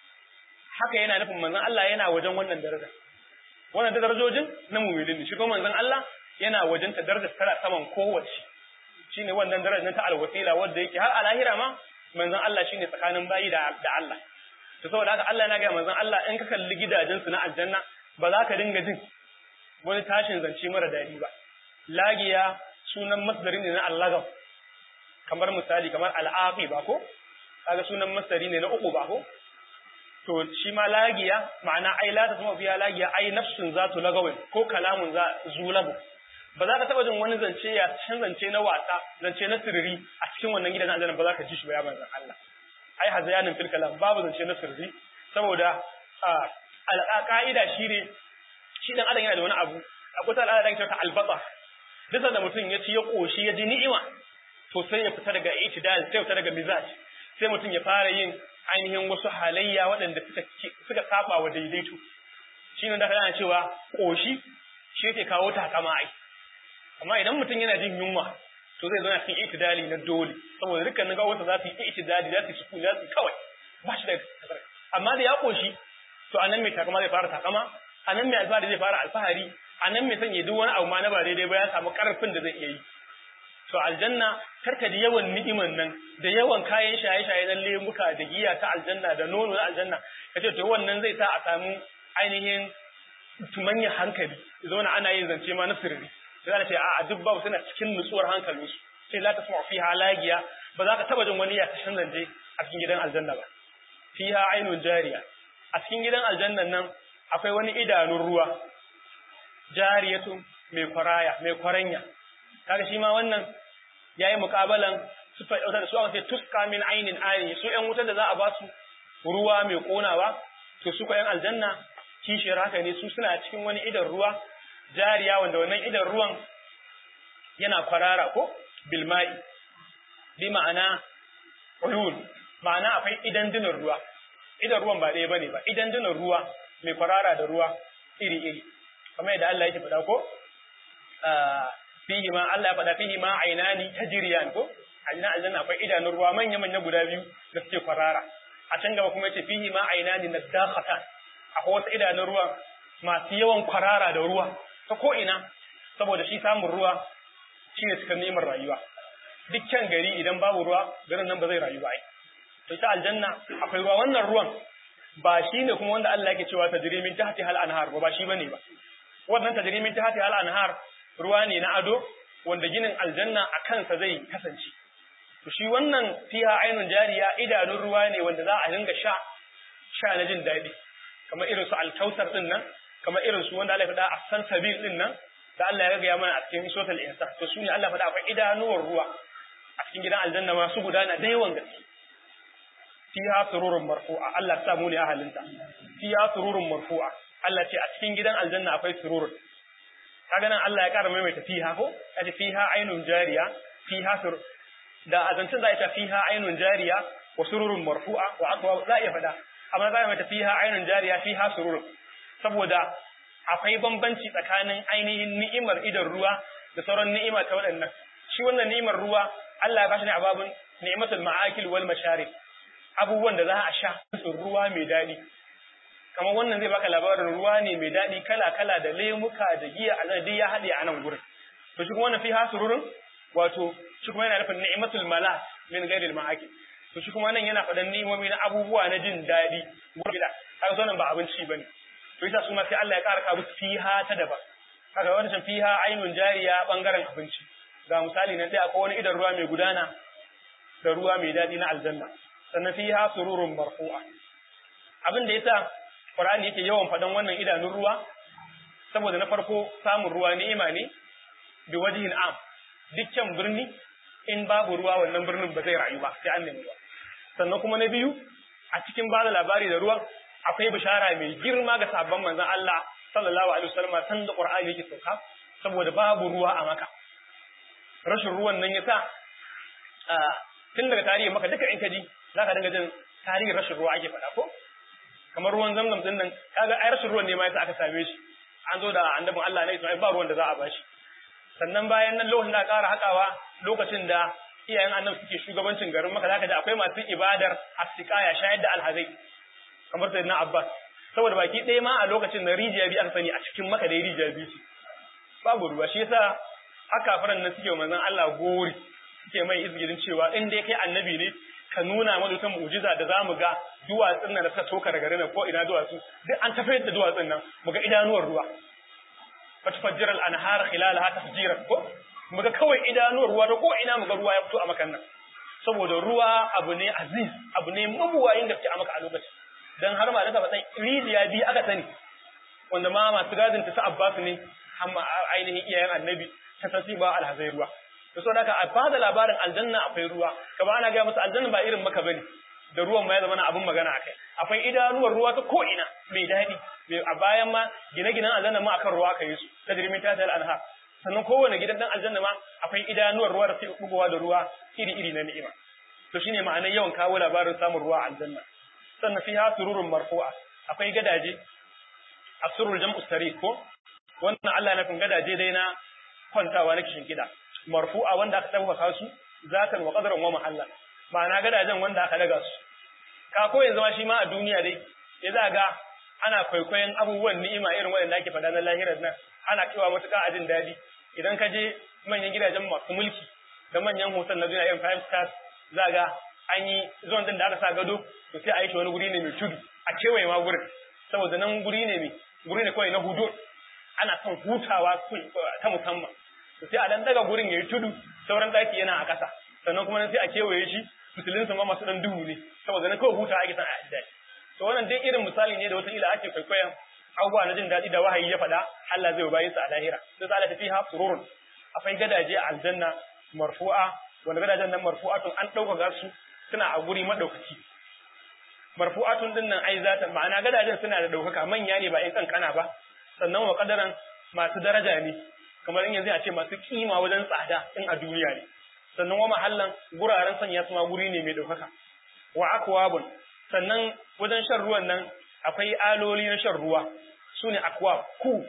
haka yana nufin manzon Allah yana wajen wannan daraja wannan darajojin na mu'minin ne shi kuma manzon Allah yana wajen ta darajar tara saman kowace shine wannan darajar ta alwasila wanda yake har a lahira ma manzon Allah shine tsakanin bayi da da Allah to saboda haka Allah yana ga manzon Allah in ka kalli gidajen su na aljanna ba za ka dinga jin wani tashin zance mara dadi ba lagiya sunan masdari ne na allagam kamar misali kamar al'aqi ba ko kaga sunan masdari ne na uku ba ko to shi ma lagiya ma'ana ai la tasma biya lagiya ai nafsun zatu lagawin ko kalamun za zulabu ba za ka taba jin wani zance ya can zance na wasa zance na sirri a cikin wannan gidan aljanna ba za ka ji shi ba ya manzon Allah ai hazayanin fil kalam babu zance na sirri saboda al'aqaida shine shi dan adam yana da wani abu akwai ta al'ada da ke ta albata duk da mutum ya ci ya koshi ya ji ni'ima to sai ya fita daga itidal sai ya fita daga mizaj sai mutum ya fara yin ainihin wasu halayya waɗanda suka suka saba wa daidaito shine da kana cewa koshi shi yake kawo takama ai amma idan mutum yana jin yunwa to zai zauna cikin itidali na dole saboda dukkanin gawarsa za su yi itidali za su yi sukuni za su yi kawai ba shi da amma da ya koshi to a nan mai takama zai fara takama a nan mai alfahari zai fara alfahari a nan mai sanya duk wani abu ma na ba daidai ba ya samu karfin da zai iya yi to aljanna karka da yawan ni'iman nan da yawan kayan shaye-shaye na lemuka da giya ta aljanna da nono na aljanna kace to wannan zai sa a samu ainihin tumanya hankali zauna ana yin zance ma na sirri sai ana ce a duk babu suna cikin nutsuwar hankalinsu sai la tasma'u fiha lagiya ba za ka taba jin wani ya tashin zance a cikin gidan aljanna ba fiha ainun jariya a cikin gidan aljannan nan akwai wani idanun ruwa jariyatun mai kwaraya mai kwaranya kaga shi ma wannan yayi mukabalan su fa da su aka ce tuska min ainin ani su ƴan wutar da za a ba su ruwa mai konawa to su ko ƴan aljanna kishiyar haka ne su suna cikin wani idan ruwa jariya wanda wannan idan ruwan yana kwarara ko bilma'i bi ma'ana uyun ma'ana akwai idan dinar ruwa idan ruwan ba ɗaya bane ba idan dinar ruwa mai kwarara da ruwa iri iri kamar yadda Allah yake faɗa ko fihi ma Allah ya faɗa fihi ma ainani tajriyan ko a ina aljanna akwai idanun ruwa manya manya guda biyu da suke kwarara a can gaba kuma yace fihi ma ainani nadakhatan akwai wasu idanun ruwa masu yawan kwarara da ruwa ta ko ina saboda shi samun ruwa shine cikar neman rayuwa dukkan gari idan babu ruwa garin nan ba zai rayu ba ai to ita aljanna akwai ruwa wannan ruwan ba shi ne kuma wanda Allah yake cewa tajrimin tahti hal anhar ba shi bane ba wannan tajrimin tahti hal anhar ruwa ne na ado wanda ginin aljanna a kansa zai kasance to shi wannan fiha ainun jariya idanun ruwa ne wanda za a dinga sha sha na jin daɗi kamar irin su alkausar din nan kamar irin su wanda Allah ya faɗa a san sabil din nan da Allah ya gaya mana a cikin suratul insan to su ne Allah faɗa akwai idanuwar ruwa a cikin gidan aljanna masu gudana da yawan gaske fiha sururun marfu'a Allah ya samu ne ahalinta fiha sururun marfu'a Allah ce a cikin gidan aljanna akwai surur kaga nan Allah ya ƙara maimaita fiha ko kace fiha ainun jariya fiha sur da azancin za a ce fiha ainun jariya wa sururun marfu'a wa aqwa za a iya faɗa amma za a mata fiha ainun jariya fiha surur saboda akwai bambanci tsakanin ainihin ni'imar idan ruwa da sauran ni'ima ta waɗannan shi wannan ni'imar ruwa Allah ya bashi ne a babun ni'matul ma'akil wal masharib abubuwan da za a sha su ruwa mai daɗi kamar wannan zai baka labarin ruwa ne mai daɗi kala kala da lemuka da giya a duk ya haɗe a nan gurin to shi kuma wannan fiha sururun wato shi kuma yana nufin ni'matul malas min ghairil ma'akil to shi kuma nan yana faɗan ni'imomi na abubuwa na jin daɗi gurbida kaga zo nan ba abinci bane to yasa su ma sai Allah ya ƙara ka musu fiha ta daban kaga wannan fiha ainun jariya bangaren abinci ga misali nan sai akwai wani idan ruwa mai gudana da ruwa mai daɗi na aljanna sannan fiha sururun marfu'a abin da yasa Qur'ani yake yawan faɗan wannan idanun ruwa saboda na farko samun ruwa ni'ima ne bi wajhin am dukkan birni in babu ruwa wannan birnin ba zai rayu ba sai an nemi ruwa sannan kuma na biyu a cikin ba da labari da ruwan akwai bishara mai girma ga sabon manzon Allah sallallahu alaihi wasallam san da Qur'ani yake sauka saboda babu ruwa a maka rashin ruwan nan yasa tun daga tarihi maka duka in ka ji zaka dinga jin tarihin rashin ruwa ake faɗa ko kamar ruwan zamzam din nan kaga ai rashin ruwan ne ma yasa aka same shi an zo da annabin Allah ne Isma'il ba ruwan da za a bashi sannan bayan nan lokacin da ƙara haƙawa lokacin da iyayen annabi suke shugabancin garin maka zaka ji akwai masu ibadar asiqaya shayar da alhazai kamar sayyidina Abbas saboda baki ɗaya ma a lokacin da rijiya biyu aka sani a cikin maka da rijiya biyu babu ruwa shi yasa haka faran nan suke manzon Allah gori suke mai izgirin cewa in dai kai annabi ne ka nuna mana wata mu'jiza da zamu ga duwatsun nan da suka toka daga nan ko ina duwatsu duk an tafiyar da duwatsun nan mu ga idanuwar ruwa fatfajjira al-anhar khilalaha tafjiran ko mu ga kawai idanuwar ruwa da ko ina mu ga ruwa ya fito a makan nan saboda ruwa abu ne aziz abu ne mabuwayin gaske a maka a lokacin dan har ma daga faɗan rijiya biyu aka sani wanda ma masu gadin ta su Abbas ne amma ainihin iyayen annabi ta sasi ba alhazai ruwa to saboda haka a bada labarin aljanna akwai ruwa kaba ana ga musu aljanna ba irin maka bane da ruwan ma ya zama abin magana akai akwai idanuwar ruwa ta ko ina mai daɗi a bayan ma gine-ginen aljanna ma akan ruwa aka yi su ta jirmin ta tal anha sannan kowane gidan dan aljanna ma akwai idanuwar ruwa da suke bugowa da ruwa iri-iri na ni'ima to shine ma'anar yawan kawo labarin samun ruwa a aljanna sannan fiha sururun marfu'a akwai gadaje asurul jam'u sarir ko wannan Allah na fin gadaje dai na kwantawa na kishin kida marfu'a wanda aka dauka su zatan wa qadaran wa mahalla ma'ana gadajen wanda aka daga su ka ko yanzu ma shi ma a duniya dai ya za ga ana kwaikwayon abubuwan ni'ima irin waɗanda ake faɗa na lahirar nan ana cewa matuƙa a jin daɗi idan ka je manyan gidajen masu mulki da manyan hotel na duniya irin five stars za ga an yi zuwan din da aka sa gado to sai a yi shi wani guri ne mai tudu a kewaye ma gurin saboda nan guri ne mai guri ne kawai na hudu ana son hutawa ta musamman to sai a dan daga gurin yayi tudu sauran daki yana a ƙasa sannan kuma sai a kewaye shi fitilinsa ma masu dan duhu ne saboda na kawai hutawa ake son a daɗi to wannan dai irin misali ne da wata ila ake kwaikwayon abubuwa na jin daɗi da wahayi ya faɗa Allah zai bayi su a lahira sai za ta fiha sururun akwai gadaje a aljanna marfu'a wanda gadajen nan marfu'atun an ɗaukaka su suna a guri madaukaki marfu'atun din nan ai zata ma'ana gadajen suna da ɗaukaka manya ne ba in kankana ba sannan wa kadaran masu daraja ne kamar in yanzu a ce masu kima wajen tsada in a duniya ne sannan wa mahallan guraren sanya su ma guri ne mai ɗaukaka wa akwabun sannan wajen shan ruwan nan akwai aloli na shan ruwa su ne akwab ku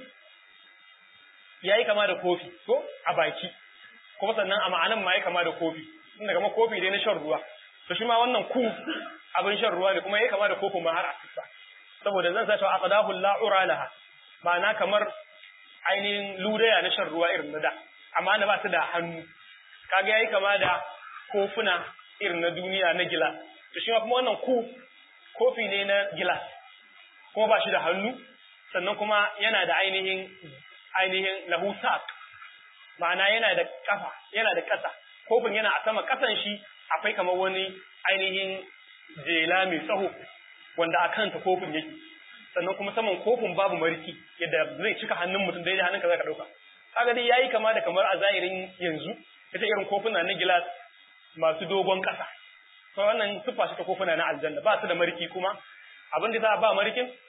ya yi kama da kofi ko a baki kuma sannan a ma'anan ma ya kama da kofi inda kama kofi dai na shan ruwa to shi ma wannan ku abin shan ruwa ne kuma ya kama da kofin ma har a sissa saboda zan sa cewa aqdahu la'ura laha ma'ana kamar ainihin ludaya na shan ruwa irin na da amma na ba su da hannu kaga yayi kama da kofuna irin na duniya na gilas to shi ma kuma wannan ku kofi ne na gilas kuma ba shi da hannu sannan kuma yana da ainihin ainihin lahu saq ma'ana yana da kafa yana da ƙasa kofin yana a sama ƙasan shi akwai kamar wani ainihin jela mai tsaho wanda a kanta kofin yake sannan kuma saman kofin babu mariki yadda zai cika hannun mutum daidai hannunka zaka dauka kaga dai yayi kama da kamar a zahirin yanzu ita irin kofuna na gilas masu dogon ƙasa to wannan siffa shi ta kofuna na aljanna ba su da mariki kuma abin da za a ba marikin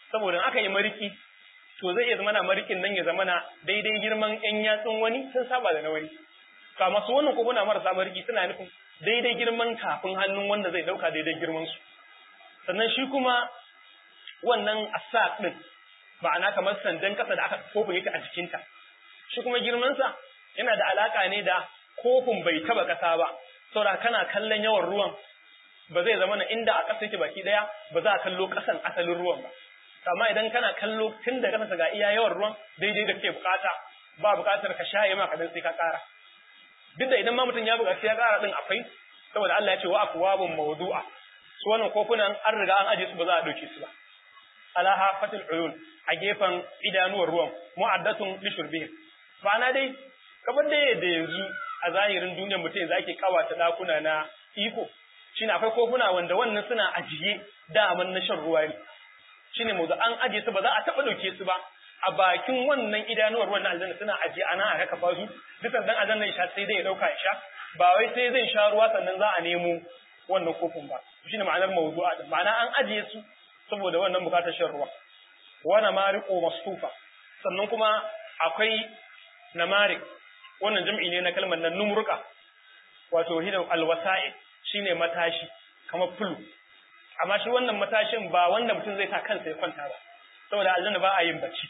saboda aka yi mariki to zai iya zama na marikin nan ya zama na daidai girman yan yatsun wani sun saba da na wani ka masu wannan kofuna marasa mariki suna nufin daidai girman tafin hannun wanda zai dauka daidai girman su sannan shi kuma wannan asa din ma'ana kamar sandan kasa da aka kofin yake a jikinta shi kuma girmansa yana da alaka ne da kofin bai taba kasa ba saboda kana kallon yawan ruwan ba zai zama na inda a ƙasa yake baki daya ba za a kallo ƙasan asalin ruwan ba amma idan kana kallo tun da ƙasa ga iya yawan ruwan daidai da kake bukata ba bukatar ka shaye ma kadan sai ka ƙara duk da idan ma mutum ya buƙaci ya ƙara din akwai saboda Allah ya ce wa akwabun mawdu'a su wannan kofunan an riga an aje su ba za a dauke su ba alaha fatil uyun a gefen idanuwar ruwan mu'addatun li shurbihim ma'ana dai kamar da yadda yanzu a zahirin duniyar mutum yanzu ake kawata dakuna na iko shine akwai kofuna wanda wannan suna ajiye daman na shan ruwa ne shine mu an ajiye su ba za a taba dauke su ba a bakin wannan idanuwar wannan aljanna suna ajiye ana aka kafa su dukan dan aljanna ya sha sai dai ya dauka ya sha ba wai sai zai sha ruwa sannan za a nemo wannan kofin ba shine ma'anar mawdu'a din ma'ana an ajiye su saboda wannan bukatar shan ruwa wana mariqu masfufa sannan kuma akwai namarik wannan jam'i ne na kalmar nan numruka wato hidan alwasa'i shine matashi kamar fulu amma shi wannan matashin ba wanda mutum zai sa kansa ya kwanta ba saboda aljanna ba a yin bacci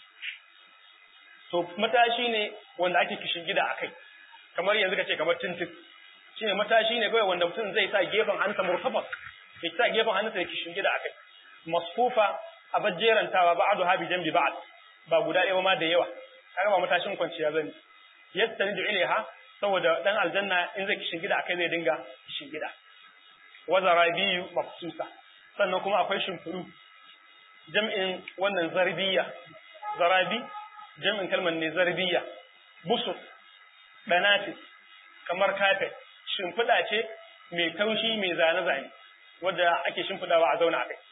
to matashi ne wanda ake kishin gida akai kamar yanzu kace kamar tintin shine matashi ne kawai wanda mutum zai sa gefen hannunsa murtafaq ya sa gefen hannunsa ya kishin gida akai masfufa a bajjerantawa ba'adu habi jambi ba'ad ba guda ɗaya ma da yawa kaga ba matashin kwanciya zani yastanidu ilaiha saboda dan aljanna in zai kishin gida akai zai dinga kishin gida wa zarabiyu mafsusa sannan kuma akwai shimfiɗu jam'in wannan zarbiya zarabi jam'in kalmar ne zarbiya busur danatis kamar kafet shimfiɗa ce mai taushi mai zane-zane wadda ake shimfiɗawa a zauna a kai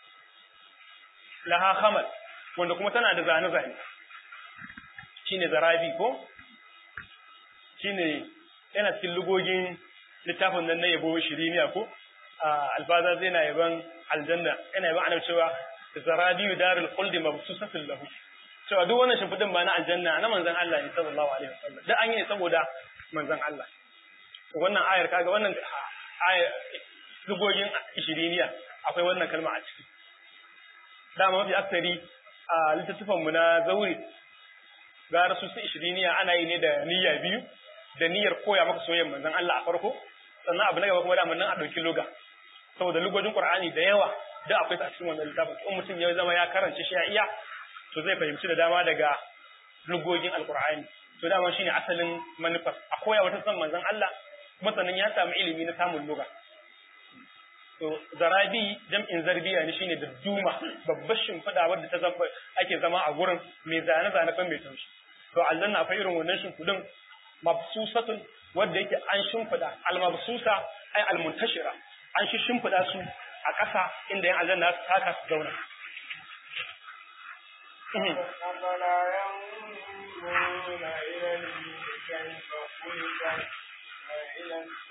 laha hamal wanda kuma tana da zane-zane shine zarabi ko shine yana cikin lugogin littafin nan na yabo shiriniya ko alfaza zai na yaban aljanna yana yaban annabi cewa zarabi darul khuldi mabsusatun lahu cewa duk wannan shimfidin ba na aljanna na manzon Allah ne sallallahu alaihi wasallam da an yi ne saboda manzon Allah wannan ayar kaga wannan ayar lugogin shiriniya akwai wannan kalma a ciki dama mafi aksari a littattafan mu na zauri gara su su ishiriniya ana yi ne da niyya biyu da niyyar koya maka soyayyar manzon Allah a farko sannan abu na gaba kuma da nan a ɗauki loga saboda lugojin Qur'ani da yawa da akwai a cikin wannan littafin in mutum ya zama ya karance shi ya iya to zai fahimci da dama daga lugogin Alqur'ani to dama shine asalin manufar a koya wata san manzon Allah kuma sannan ya samu ilimi na samun loga to zarabi jam'in zarbiya ne shine da duma babbar shimfiɗa wadda ta zama ake zama a gurin mai zane zane kan mai taushi to aljanna akwai irin wannan shimfiɗin mabsusatun wadda yake an shimfiɗa almabsusa ai almuntashira an shi shimfiɗa su a ƙasa inda yan aljanna su taka su zauna أفلا ينظرون إلى الإبل كيف خلقت وإلى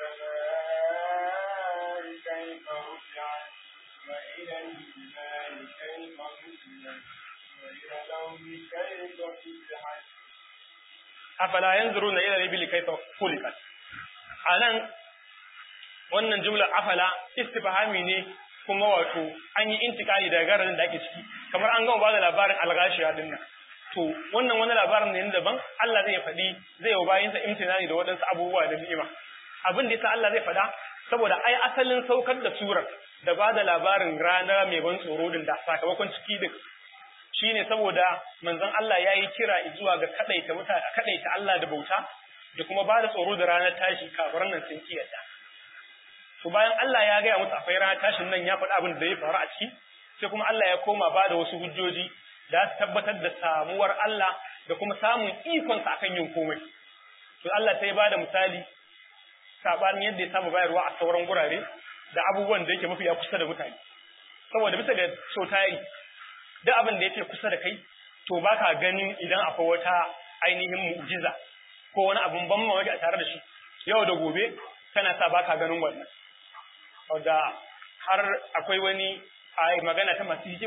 السماء كيف رفعت وإلى الجبال كيف نزلت وإلى الأرض كيف فتحت afala yanzuruna ila al-ibli kayfa khuliqat anan wannan jumla afala istifhami ne kuma wato an yi intikali daga garin da ake ciki kamar an gama bada labarin al-ghashiya din nan to wannan wani labarin ne daban Allah zai faɗi zai yi bayin sa imtinani da waɗansu abubuwa da ni'ima abin da yasa Allah zai faɗa saboda ai asalin saukar da surar da bada labarin rana mai ban tsoro din da sakamakon ciki din shine saboda manzon Allah ya yi kira zuwa ga kadaita mutane kadaita Allah da bauta da kuma ba da tsoro da ranar tashi kafiran nan sun kiyata to bayan Allah ya gaya musu akwai ranar tashin nan ya faɗi abin da ya faru a ciki sai kuma Allah ya koma ba da wasu hujjoji da su tabbatar da samuwar Allah da kuma samun ikon sa akan yin komai to Allah sai ya ba da misali sabanin yadda ya saba bayarwa a sauran gurare da abubuwan da yake mafi ya kusa da mutane saboda bisa ga so tayari duk abin da yake kusa da kai to baka ganin idan akwai wata ainihin mu'jiza ko wani abun ban mamaki a tare da shi yau da gobe tana sa baka ganin wannan da har akwai wani a magana ta masu hikima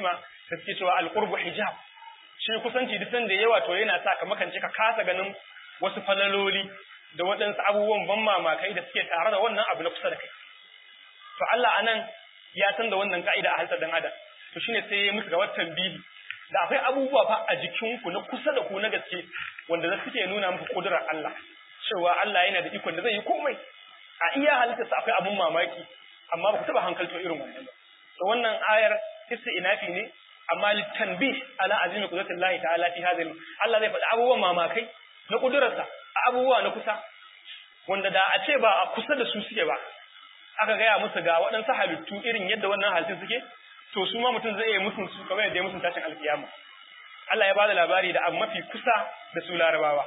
da suke cewa alqurbu hijab shi kusanci duk sanda yawa to yana sa ka makance ka kasa ganin wasu falaloli da waɗansu abubuwan ban mamakai da suke tare da wannan abu na kusa da kai to Allah anan ya san da wannan ka'ida a halittar dan adam to shine sai ya musu ga watan bihi da akwai abubuwa fa a jikinku na kusa da ku na gaske wanda za suke nuna muku kudurar Allah cewa Allah yana da ikon da zai yi komai a iya halittarsa akwai abun mamaki amma ba ku taba hankalto irin wannan ba to wannan ayar inafi ne amma litanbih ala azimi qudratillahi ta'ala fi hadhihi Allah zai faɗi abubuwan mamakai na kudurarsa a abubuwa na kusa wanda da a ce ba a kusa da su suke ba aka gaya musu ga waɗansu halittu irin yadda wannan halittun suke to su ma mutum zai yi musun su kamar yadda ya musun tashin alkiyama Allah ya bada labari da abu mafi kusa da su larabawa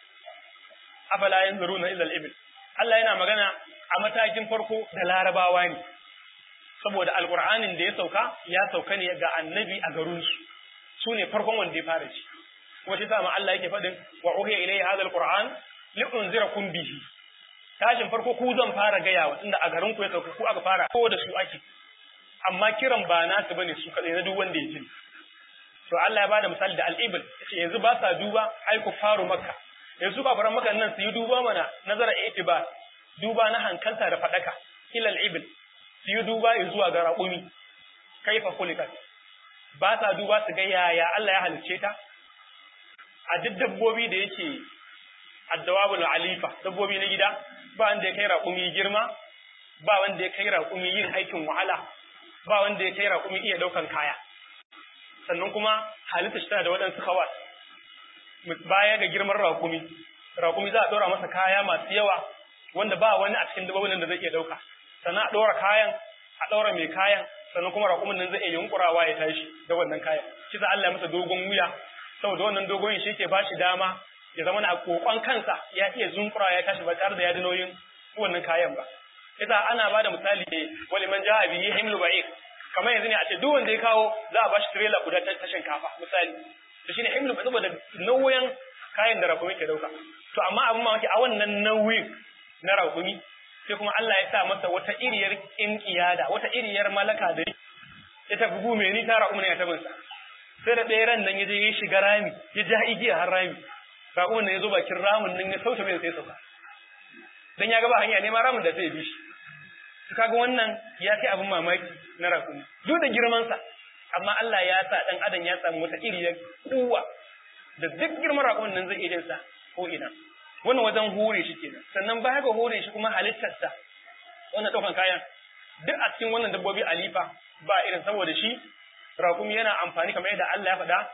afala yanzuruna ila al-ibil Allah yana magana a matakin farko da larabawa ne saboda alqur'anin da ya sauka ya sauka ne ga annabi a garin su su ne farkon wanda ya fara shi kuma shi sama Allah yake faɗin wa uhiya ilayya hadha al-qur'an li unzirakum bihi tashin farko ku zan fara gaya wa tunda a garin ku ya sauka ku aka fara ko da su ake amma kiran ba nasu bane su kadai na duk wanda ya ji to Allah ya bada misali da al-ibil yace yanzu ba sa duba ai ku faru makka yanzu kafaran makka nan su yi duba mana nazara itibar duba na hankalta da fadaka ila al-ibil su yi duba zuwa ga raƙumi kaifa khuliqat ba sa duba su ga yaya Allah ya halicce ta a duk dabbobi da yake addawabul alifa dabbobi na gida ba wanda ya kai raƙumi girma ba wanda ya kai raƙumi yin aikin wahala ba wanda ya kai raƙumi iya ɗaukan kaya sannan kuma halitta shi tana da waɗansu hawa baya ga girman raƙumi raƙumi za a ɗora masa kaya masu yawa wanda ba wani a cikin dabbobin da zai iya ɗauka sannan a ɗora kayan a ɗora mai kayan sannan kuma raƙumin nan zai iya yunkurawa ya tashi da wannan kayan shi za Allah ya masa dogon wuya saboda wannan dogon shi ke ba shi dama ya zama a kokon kansa ya iya zunkurawa ya tashi ba tare da ya ji nauyin wannan kayan ba yasa ana ba da misali ne wali man ja'a bihi himlu ba'ir kamar yanzu ne a ce duk wanda ya kawo za a bashi trailer guda ta shinkafa misali to shine himlu saboda nauyin kayan da rakumi ke dauka to amma abin mamaki a wannan nauyin na rakumi sai kuma Allah ya sa masa wata iriyar kinkiyada wata iriyar malaka da ya tafi gume ni ta rakumi ne ya tabin sa sai da ɗaya ran nan ya je ya shiga rami ya ja igiya har rami rakumin nan ya zo bakin ramin nan ya sauta mai sai sauka dan ya ga ba hanya neman ramin da zai bi shi to kaga wannan ya kai abin mamaki na rakumi duk da girman sa amma Allah ya sa dan adam ya samu wata iriyar kuwa da duk girman rakumin nan zai iya sa ko ina wannan wajen hore shi kenan sannan baya ga hore shi kuma halittarsa wannan daukan kayan duk a cikin wannan dabbobi alifa ba irin saboda shi rakumi yana amfani kamar yadda Allah ya faɗa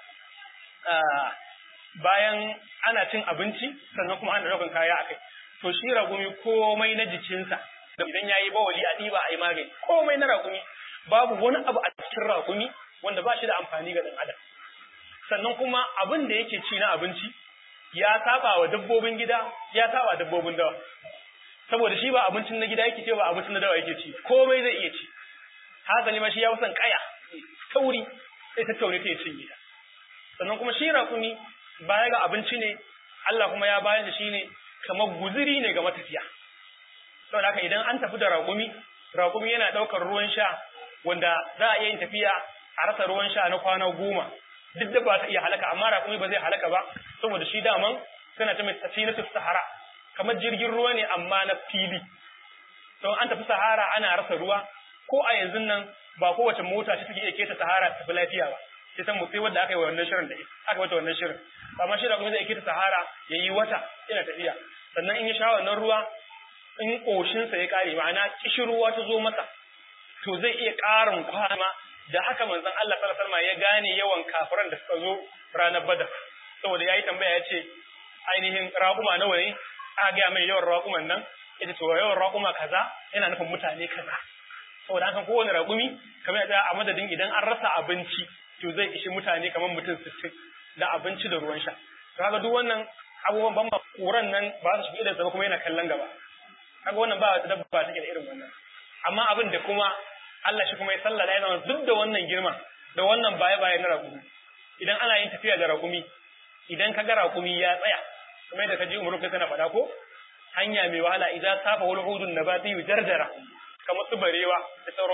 bayan ana cin abinci sannan kuma ana daukan kaya akai to shi ragumi komai na jikinsa da idan yayi bawali a diba ai magani komai na ragumi babu wani abu a cikin ragumi wanda ba shi da amfani ga dan adam sannan kuma abin da yake ci na abinci ya saba wa dabbobin gida ya saba dabbobin dawa saboda shi ba abincin na gida yake ce ba abincin na dawa yake ci komai zai iya ci hazali ma shi ya san kaya tauri sai ta taure ta ya cinye ta sannan kuma shi raƙumi baya ga abinci ne Allah kuma ya bayar da shi ne kamar guziri ne ga matafiya saboda haka idan an tafi da raƙumi raƙumi yana ɗaukar ruwan sha wanda za a iya yin tafiya a rasa ruwan sha na kwana goma duk da ba ta iya halaka amma raƙumi ba zai halaka ba saboda shi daman suna ta mai safinatu sahara kamar jirgin ruwa ne amma na fili don an tafi sahara ana rasa ruwa ko a yanzu nan ba kowace mota ce take iya keta sahara ta tafi lafiya ba sai san sai wanda aka yi wannan shirin da aka wata wannan shirin amma shi da kuma zai keta sahara ya yi wata yana tafiya sannan in ya sha wannan ruwa in koshinsa ya kare ma'ana kishirwa ta zo masa to zai iya ƙarin kwana da haka manzon Allah sallallahu alaihi wasallam ya gane yawan kafiran da suka zo ranar Badar saboda yayi tambaya ya ce ainihin raƙuma nawa ne aka ga mai yawan raƙuman nan yace to yawan raƙuma kaza yana nufin mutane kaza saboda haka kowane raƙumi kamar yadda a madadin idan an rasa abinci to zai ishi mutane kamar mutum sittin da abinci da ruwan sha to kaga duk wannan abubuwan ban kuran nan ba su shiga da kuma yana kallon gaba kaga wannan ba wata dabba take da irin wannan amma abin da kuma Allah shi kuma ya sallala ya zama duk da wannan girma da wannan baya baya na raƙumi idan ana yin tafiya da raƙumi idan ka ga raƙumi ya tsaya kamar yadda ka ji umaru kai kana faɗa ko hanya mai wahala idan safa wal hudun nabati yujarjara kamar su barewa da sauransu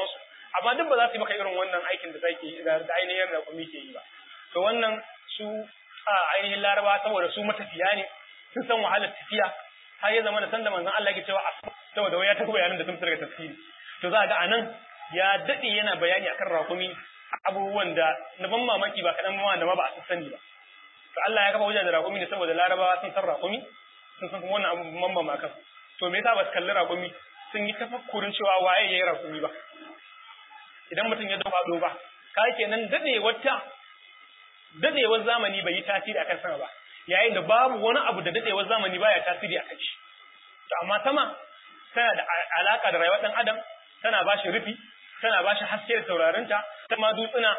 amma duk ba za su yi maka irin wannan aikin da zai da ainihin raƙumi ke yi ba to wannan su a ainihin laraba saboda su matafiya ne sun san wahalar tafiya har ya zama da sanda manzon Allah ke cewa saboda wai ya tafi bayanin da sun daga tafsiri to za ga anan ya dade yana bayani akan raƙumi abubuwan da na ban mamaki ba kaɗan ma da ma ba a sani ba to Allah ya kafa wajen da raƙumi ne saboda larabawa sun san raƙumi sun san kuma wannan abu mamma ma kan to me yasa ba su kalli raƙumi sun yi tafakkurin cewa waye yayi raƙumi ba idan mutum ya dafa do ba kai kenan dade wata dadewar zamani bai yi tasiri akan sama ba yayin da babu wani abu da dadewar zamani baya tasiri akan shi to amma sama tana da alaka da rayuwar dan adam tana ba shi rufi tana ba shi haske da saurarinta ta ma dutsuna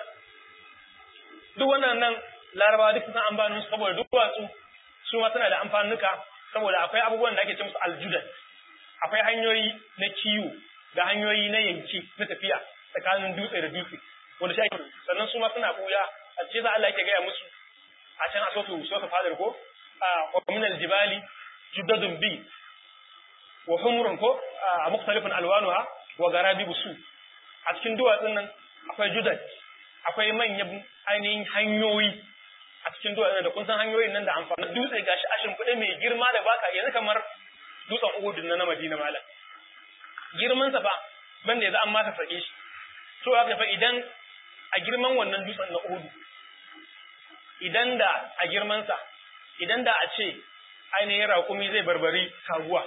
duk wannan nan larabawa duk sun amfanin su saboda duk watsu su ma suna da amfanuka saboda akwai abubuwan da ake ce musu aljudan akwai hanyoyi na kiwo da hanyoyi na yanki na tafiya tsakanin dutse da dutse wanda shi sannan su ma suna buya a cikin za Allah yake gaya musu a can a sotu sotu fadar ko a min aljibali judadun bi wa humrun ko a mukhtalifun alwanuha wa garabibu su a cikin duwatsun nan akwai judad akwai manyan ainihin hanyoyi a cikin duwatsun da kun san hanyoyin nan da amfani dutse gashi a shimfiɗe mai girma da baka yanzu kamar dutsen Uhud na na Madina malam girman sa fa banda yanzu an masa sake shi to haka fa idan a girman wannan dutsen na Uhud idan da a girman sa idan da a ce ainihin raƙumi zai barbari kaguwa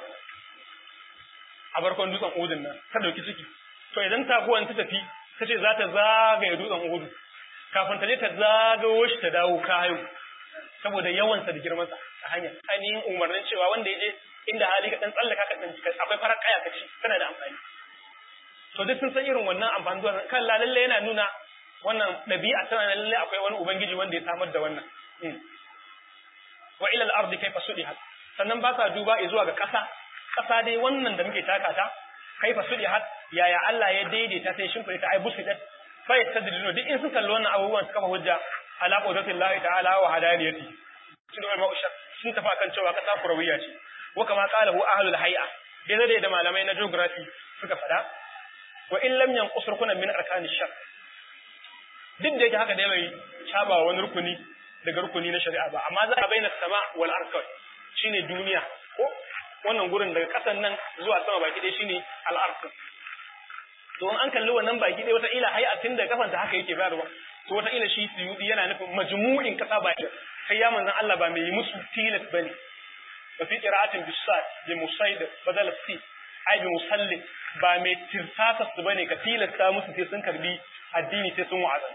a barkon dutsen Uhud nan ta dauki ciki to idan taguwan ta tafi ta ce za ta zagaye dutsen Uhud kafin ta je ta zagawo shi ta dawo kayo saboda yawansa da girmansa a hanya ainihin umarnin cewa wanda ya je inda hali ka dan tsallaka ka dan akwai farar kaya ka ci tana da amfani to duk sun san irin wannan amfani zuwa kan lalle yana nuna wannan ɗabi'a tana lalle akwai wani ubangiji wanda ya samar da wannan wa ila al-ardi kayfa sudihat sannan ba sa duba zuwa ga ƙasa ƙasa dai wannan da muke taka ta kaifa sudihat yaya Allah ya daidaita sai shimfida ta ai busidat fa yastadillu duk in sun kalli wannan abubuwan suka fa hujja ala qudratillahi ta'ala wa hadaniyati sun da ma'usha sun tafi kan cewa kasa kurawiya ce wa kama qalahu ahlul hay'a dai da malamai na geography suka fada wa in lam yanqus rukunan min arkani shar duk da yake haka dai bai caba wani rukuni daga rukuni na shari'a ba amma za a bayyana sama wal arkan shine duniya ko wannan gurin daga kasan nan zuwa sama baki dai shine al arkan to an kalli wannan baki dai wata ila hay'atin da kafanta haka yake bayarwa to wata ila shi suyudi yana nufin majmu'in kasa baki kai ya manzon Allah ba mai musu tilas bane wa fi qira'atin bisad bi musaid badal si ai bi musalli ba mai tirsasa su bane ka tilasta musu sai sun karbi addini sai sun wa'aza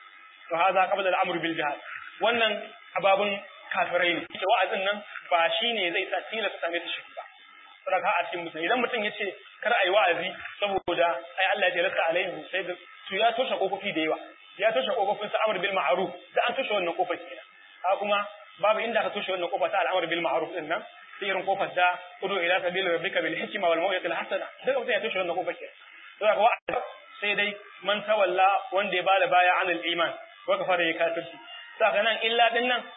to haza qabla al-amr bil jihad wannan ababun kafirai ne ita wa'azin nan ba shine zai sa tilasta mai shi ba saboda a cikin musulmi idan mutum yace kar ayi wa'azi saboda ai Allah ya lasta alaihi sai da to ya toshe kofofi da yawa ya toshe kofofin sa amr bil ma'ruf da an toshe wannan kofar kenan ha kuma babu inda ka toshe wannan kofa ta al'amr bil ma'ruf din nan sai irin kofar da udu ila sabili rabbika bil hikma wal maw'izatil hasana daga mutum ya toshe wannan kofar kenan saboda wa'azi sai dai man tawalla wanda ya bada baya anil iman wa kafara ya kafirci saka nan illa din nan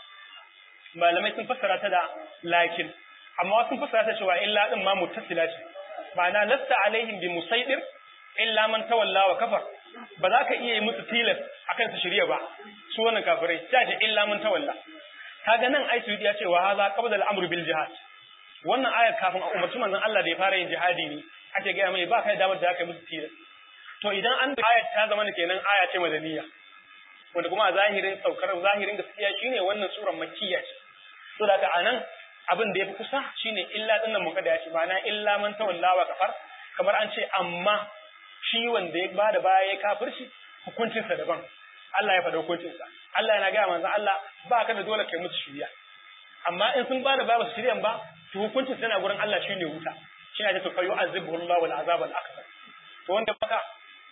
malamai sun fassara ta da lakin amma sun fassara ta cewa illa din ma muttasila ce ma'ana lasta alaihim bi musaidir illa man tawalla wa kafar ba za ka iya yi musu tilas akan su shirya ba su wannan kafirai ta ce illa man tawalla kaga nan ai su ya ce wa hadha qabla al-amr bil jihad wannan ayar kafin a umarci manzon Allah da ya fara yin jihadi ne ake ga mai ba kai damar da aka musu tilas to idan an ayar ta zama kenan aya ce madaniya wanda kuma a zahirin saukar zahirin gaskiya shine wannan suran makkiya ce to da anan abin da yafi kusa shine illa dinnan muka da shi ma'ana illa man tawalla wa kafar kamar an ce amma shi wanda ya bada baya ya kafirci hukuncin sa daban Allah ya faɗa hukuncin sa Allah yana ga manzo Allah ba ka da dole kai musu shiriya amma in sun bada baya ba su shiryan ba to hukuncin sa yana gurin Allah shine wuta shi ne to fayu azibuhu Allah wal azab al akbar to wanda baka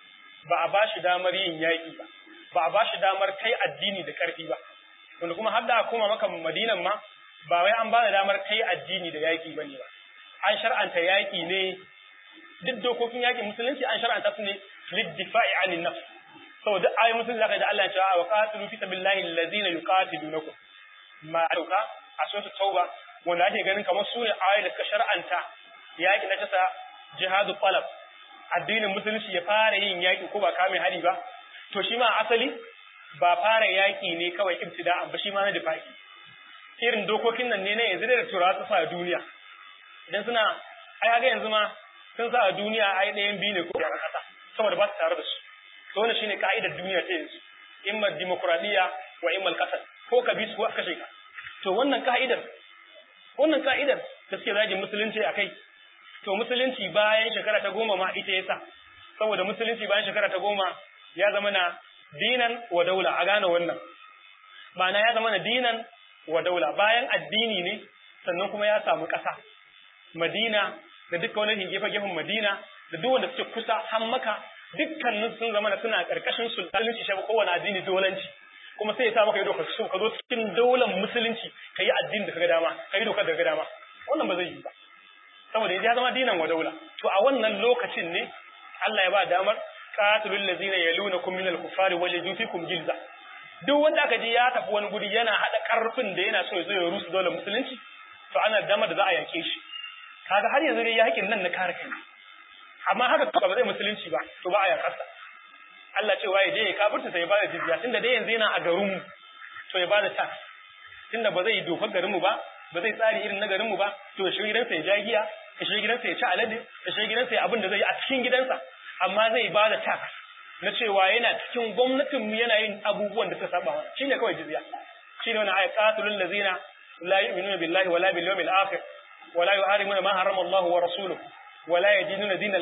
ba a bashi damar yin yaki ba ba a bashi damar kai addini da karfi ba wanda kuma har da koma maka madinan ma ba wai an bada damar kai addini da yaki bane ba an shar'anta yaki ne duk dokokin yaki musulunci an shar'anta su ne liddifa'i anin nafs saboda ayi musulunci zaka da Allah ya ce wa qatilu fi sabilillahi allazina yuqatilunakum ma dauka a sura tauba wanda ake ganin kamar su ne ayoyi da suka shar'anta yaki na tasa jihadu talab addinin musulunci ya fara yin yaƙi ko ba kame hari ba to shi ma asali ba fara yaƙi ne kawai ibtida'an ba shi ma na difa'i irin dokokin nan ne na yanzu da turawa su sa duniya idan suna ai haka yanzu ma sun sa a duniya ai ɗayan biyu ne ko a ƙasa saboda ba su tare da su to wannan shine ka'idar duniya ta yanzu imma dimokuraɗiyya wa imma al ko ka bi su ko aka kashe ka to wannan ka'idar wannan ka'idar da suke zagin musulunci a kai to musulunci bayan shekara ta goma ma ita yasa saboda musulunci bayan shekara ta goma ya zama na dinan wa daula a gane wannan ma'ana ya zama na dinan wa daula bayan addini ne sannan kuma ya samu ƙasa madina da dukkan wani gefe gefen madina da duk wanda suke kusa har maka dukkanin sun zama suna ƙarƙashin sultanci shafi kowane addini dolanci kuma sai ya sa maka yi dokar so ka zo cikin daular musulunci ka yi addini da kaga dama ka yi dokar da kaga dama wannan ba zai yi ba saboda ya zama dinan wa daula to a wannan lokacin ne Allah ya ba damar qatilul ladzina yalunakum minal kuffari wajidu fikum gilza duk wanda aka ji ya tafi wani guri yana hada karfin da yana so ya zo ya rusu daular musulunci to ana damar da za a yake shi kaga har yanzu dai yakin nan na kare kai amma haka ba zai musulunci ba to ba a yakarsa Allah ce waye je ya kafirta sai ya bada jizya tunda dai yanzu yana a garin mu to ya bada tax tunda ba zai yi dokar garin mu ba ba zai tsari irin na garin mu ba to ya shiga gidansa ya ja giya ya shiga gidansa ya ci alade ya shiga gidansa ya abin da zai yi a cikin gidansa amma zai bada tax na cewa yana cikin gwamnatin mu yana yin abubuwan da suka saba wa shine kawai jizya shine wannan ayat qatilul ladzina la yu'minuna billahi wala bil yawmil akhir wala yuharimuna ma harrama Allah wa rasuluhu wala yadinuna dinal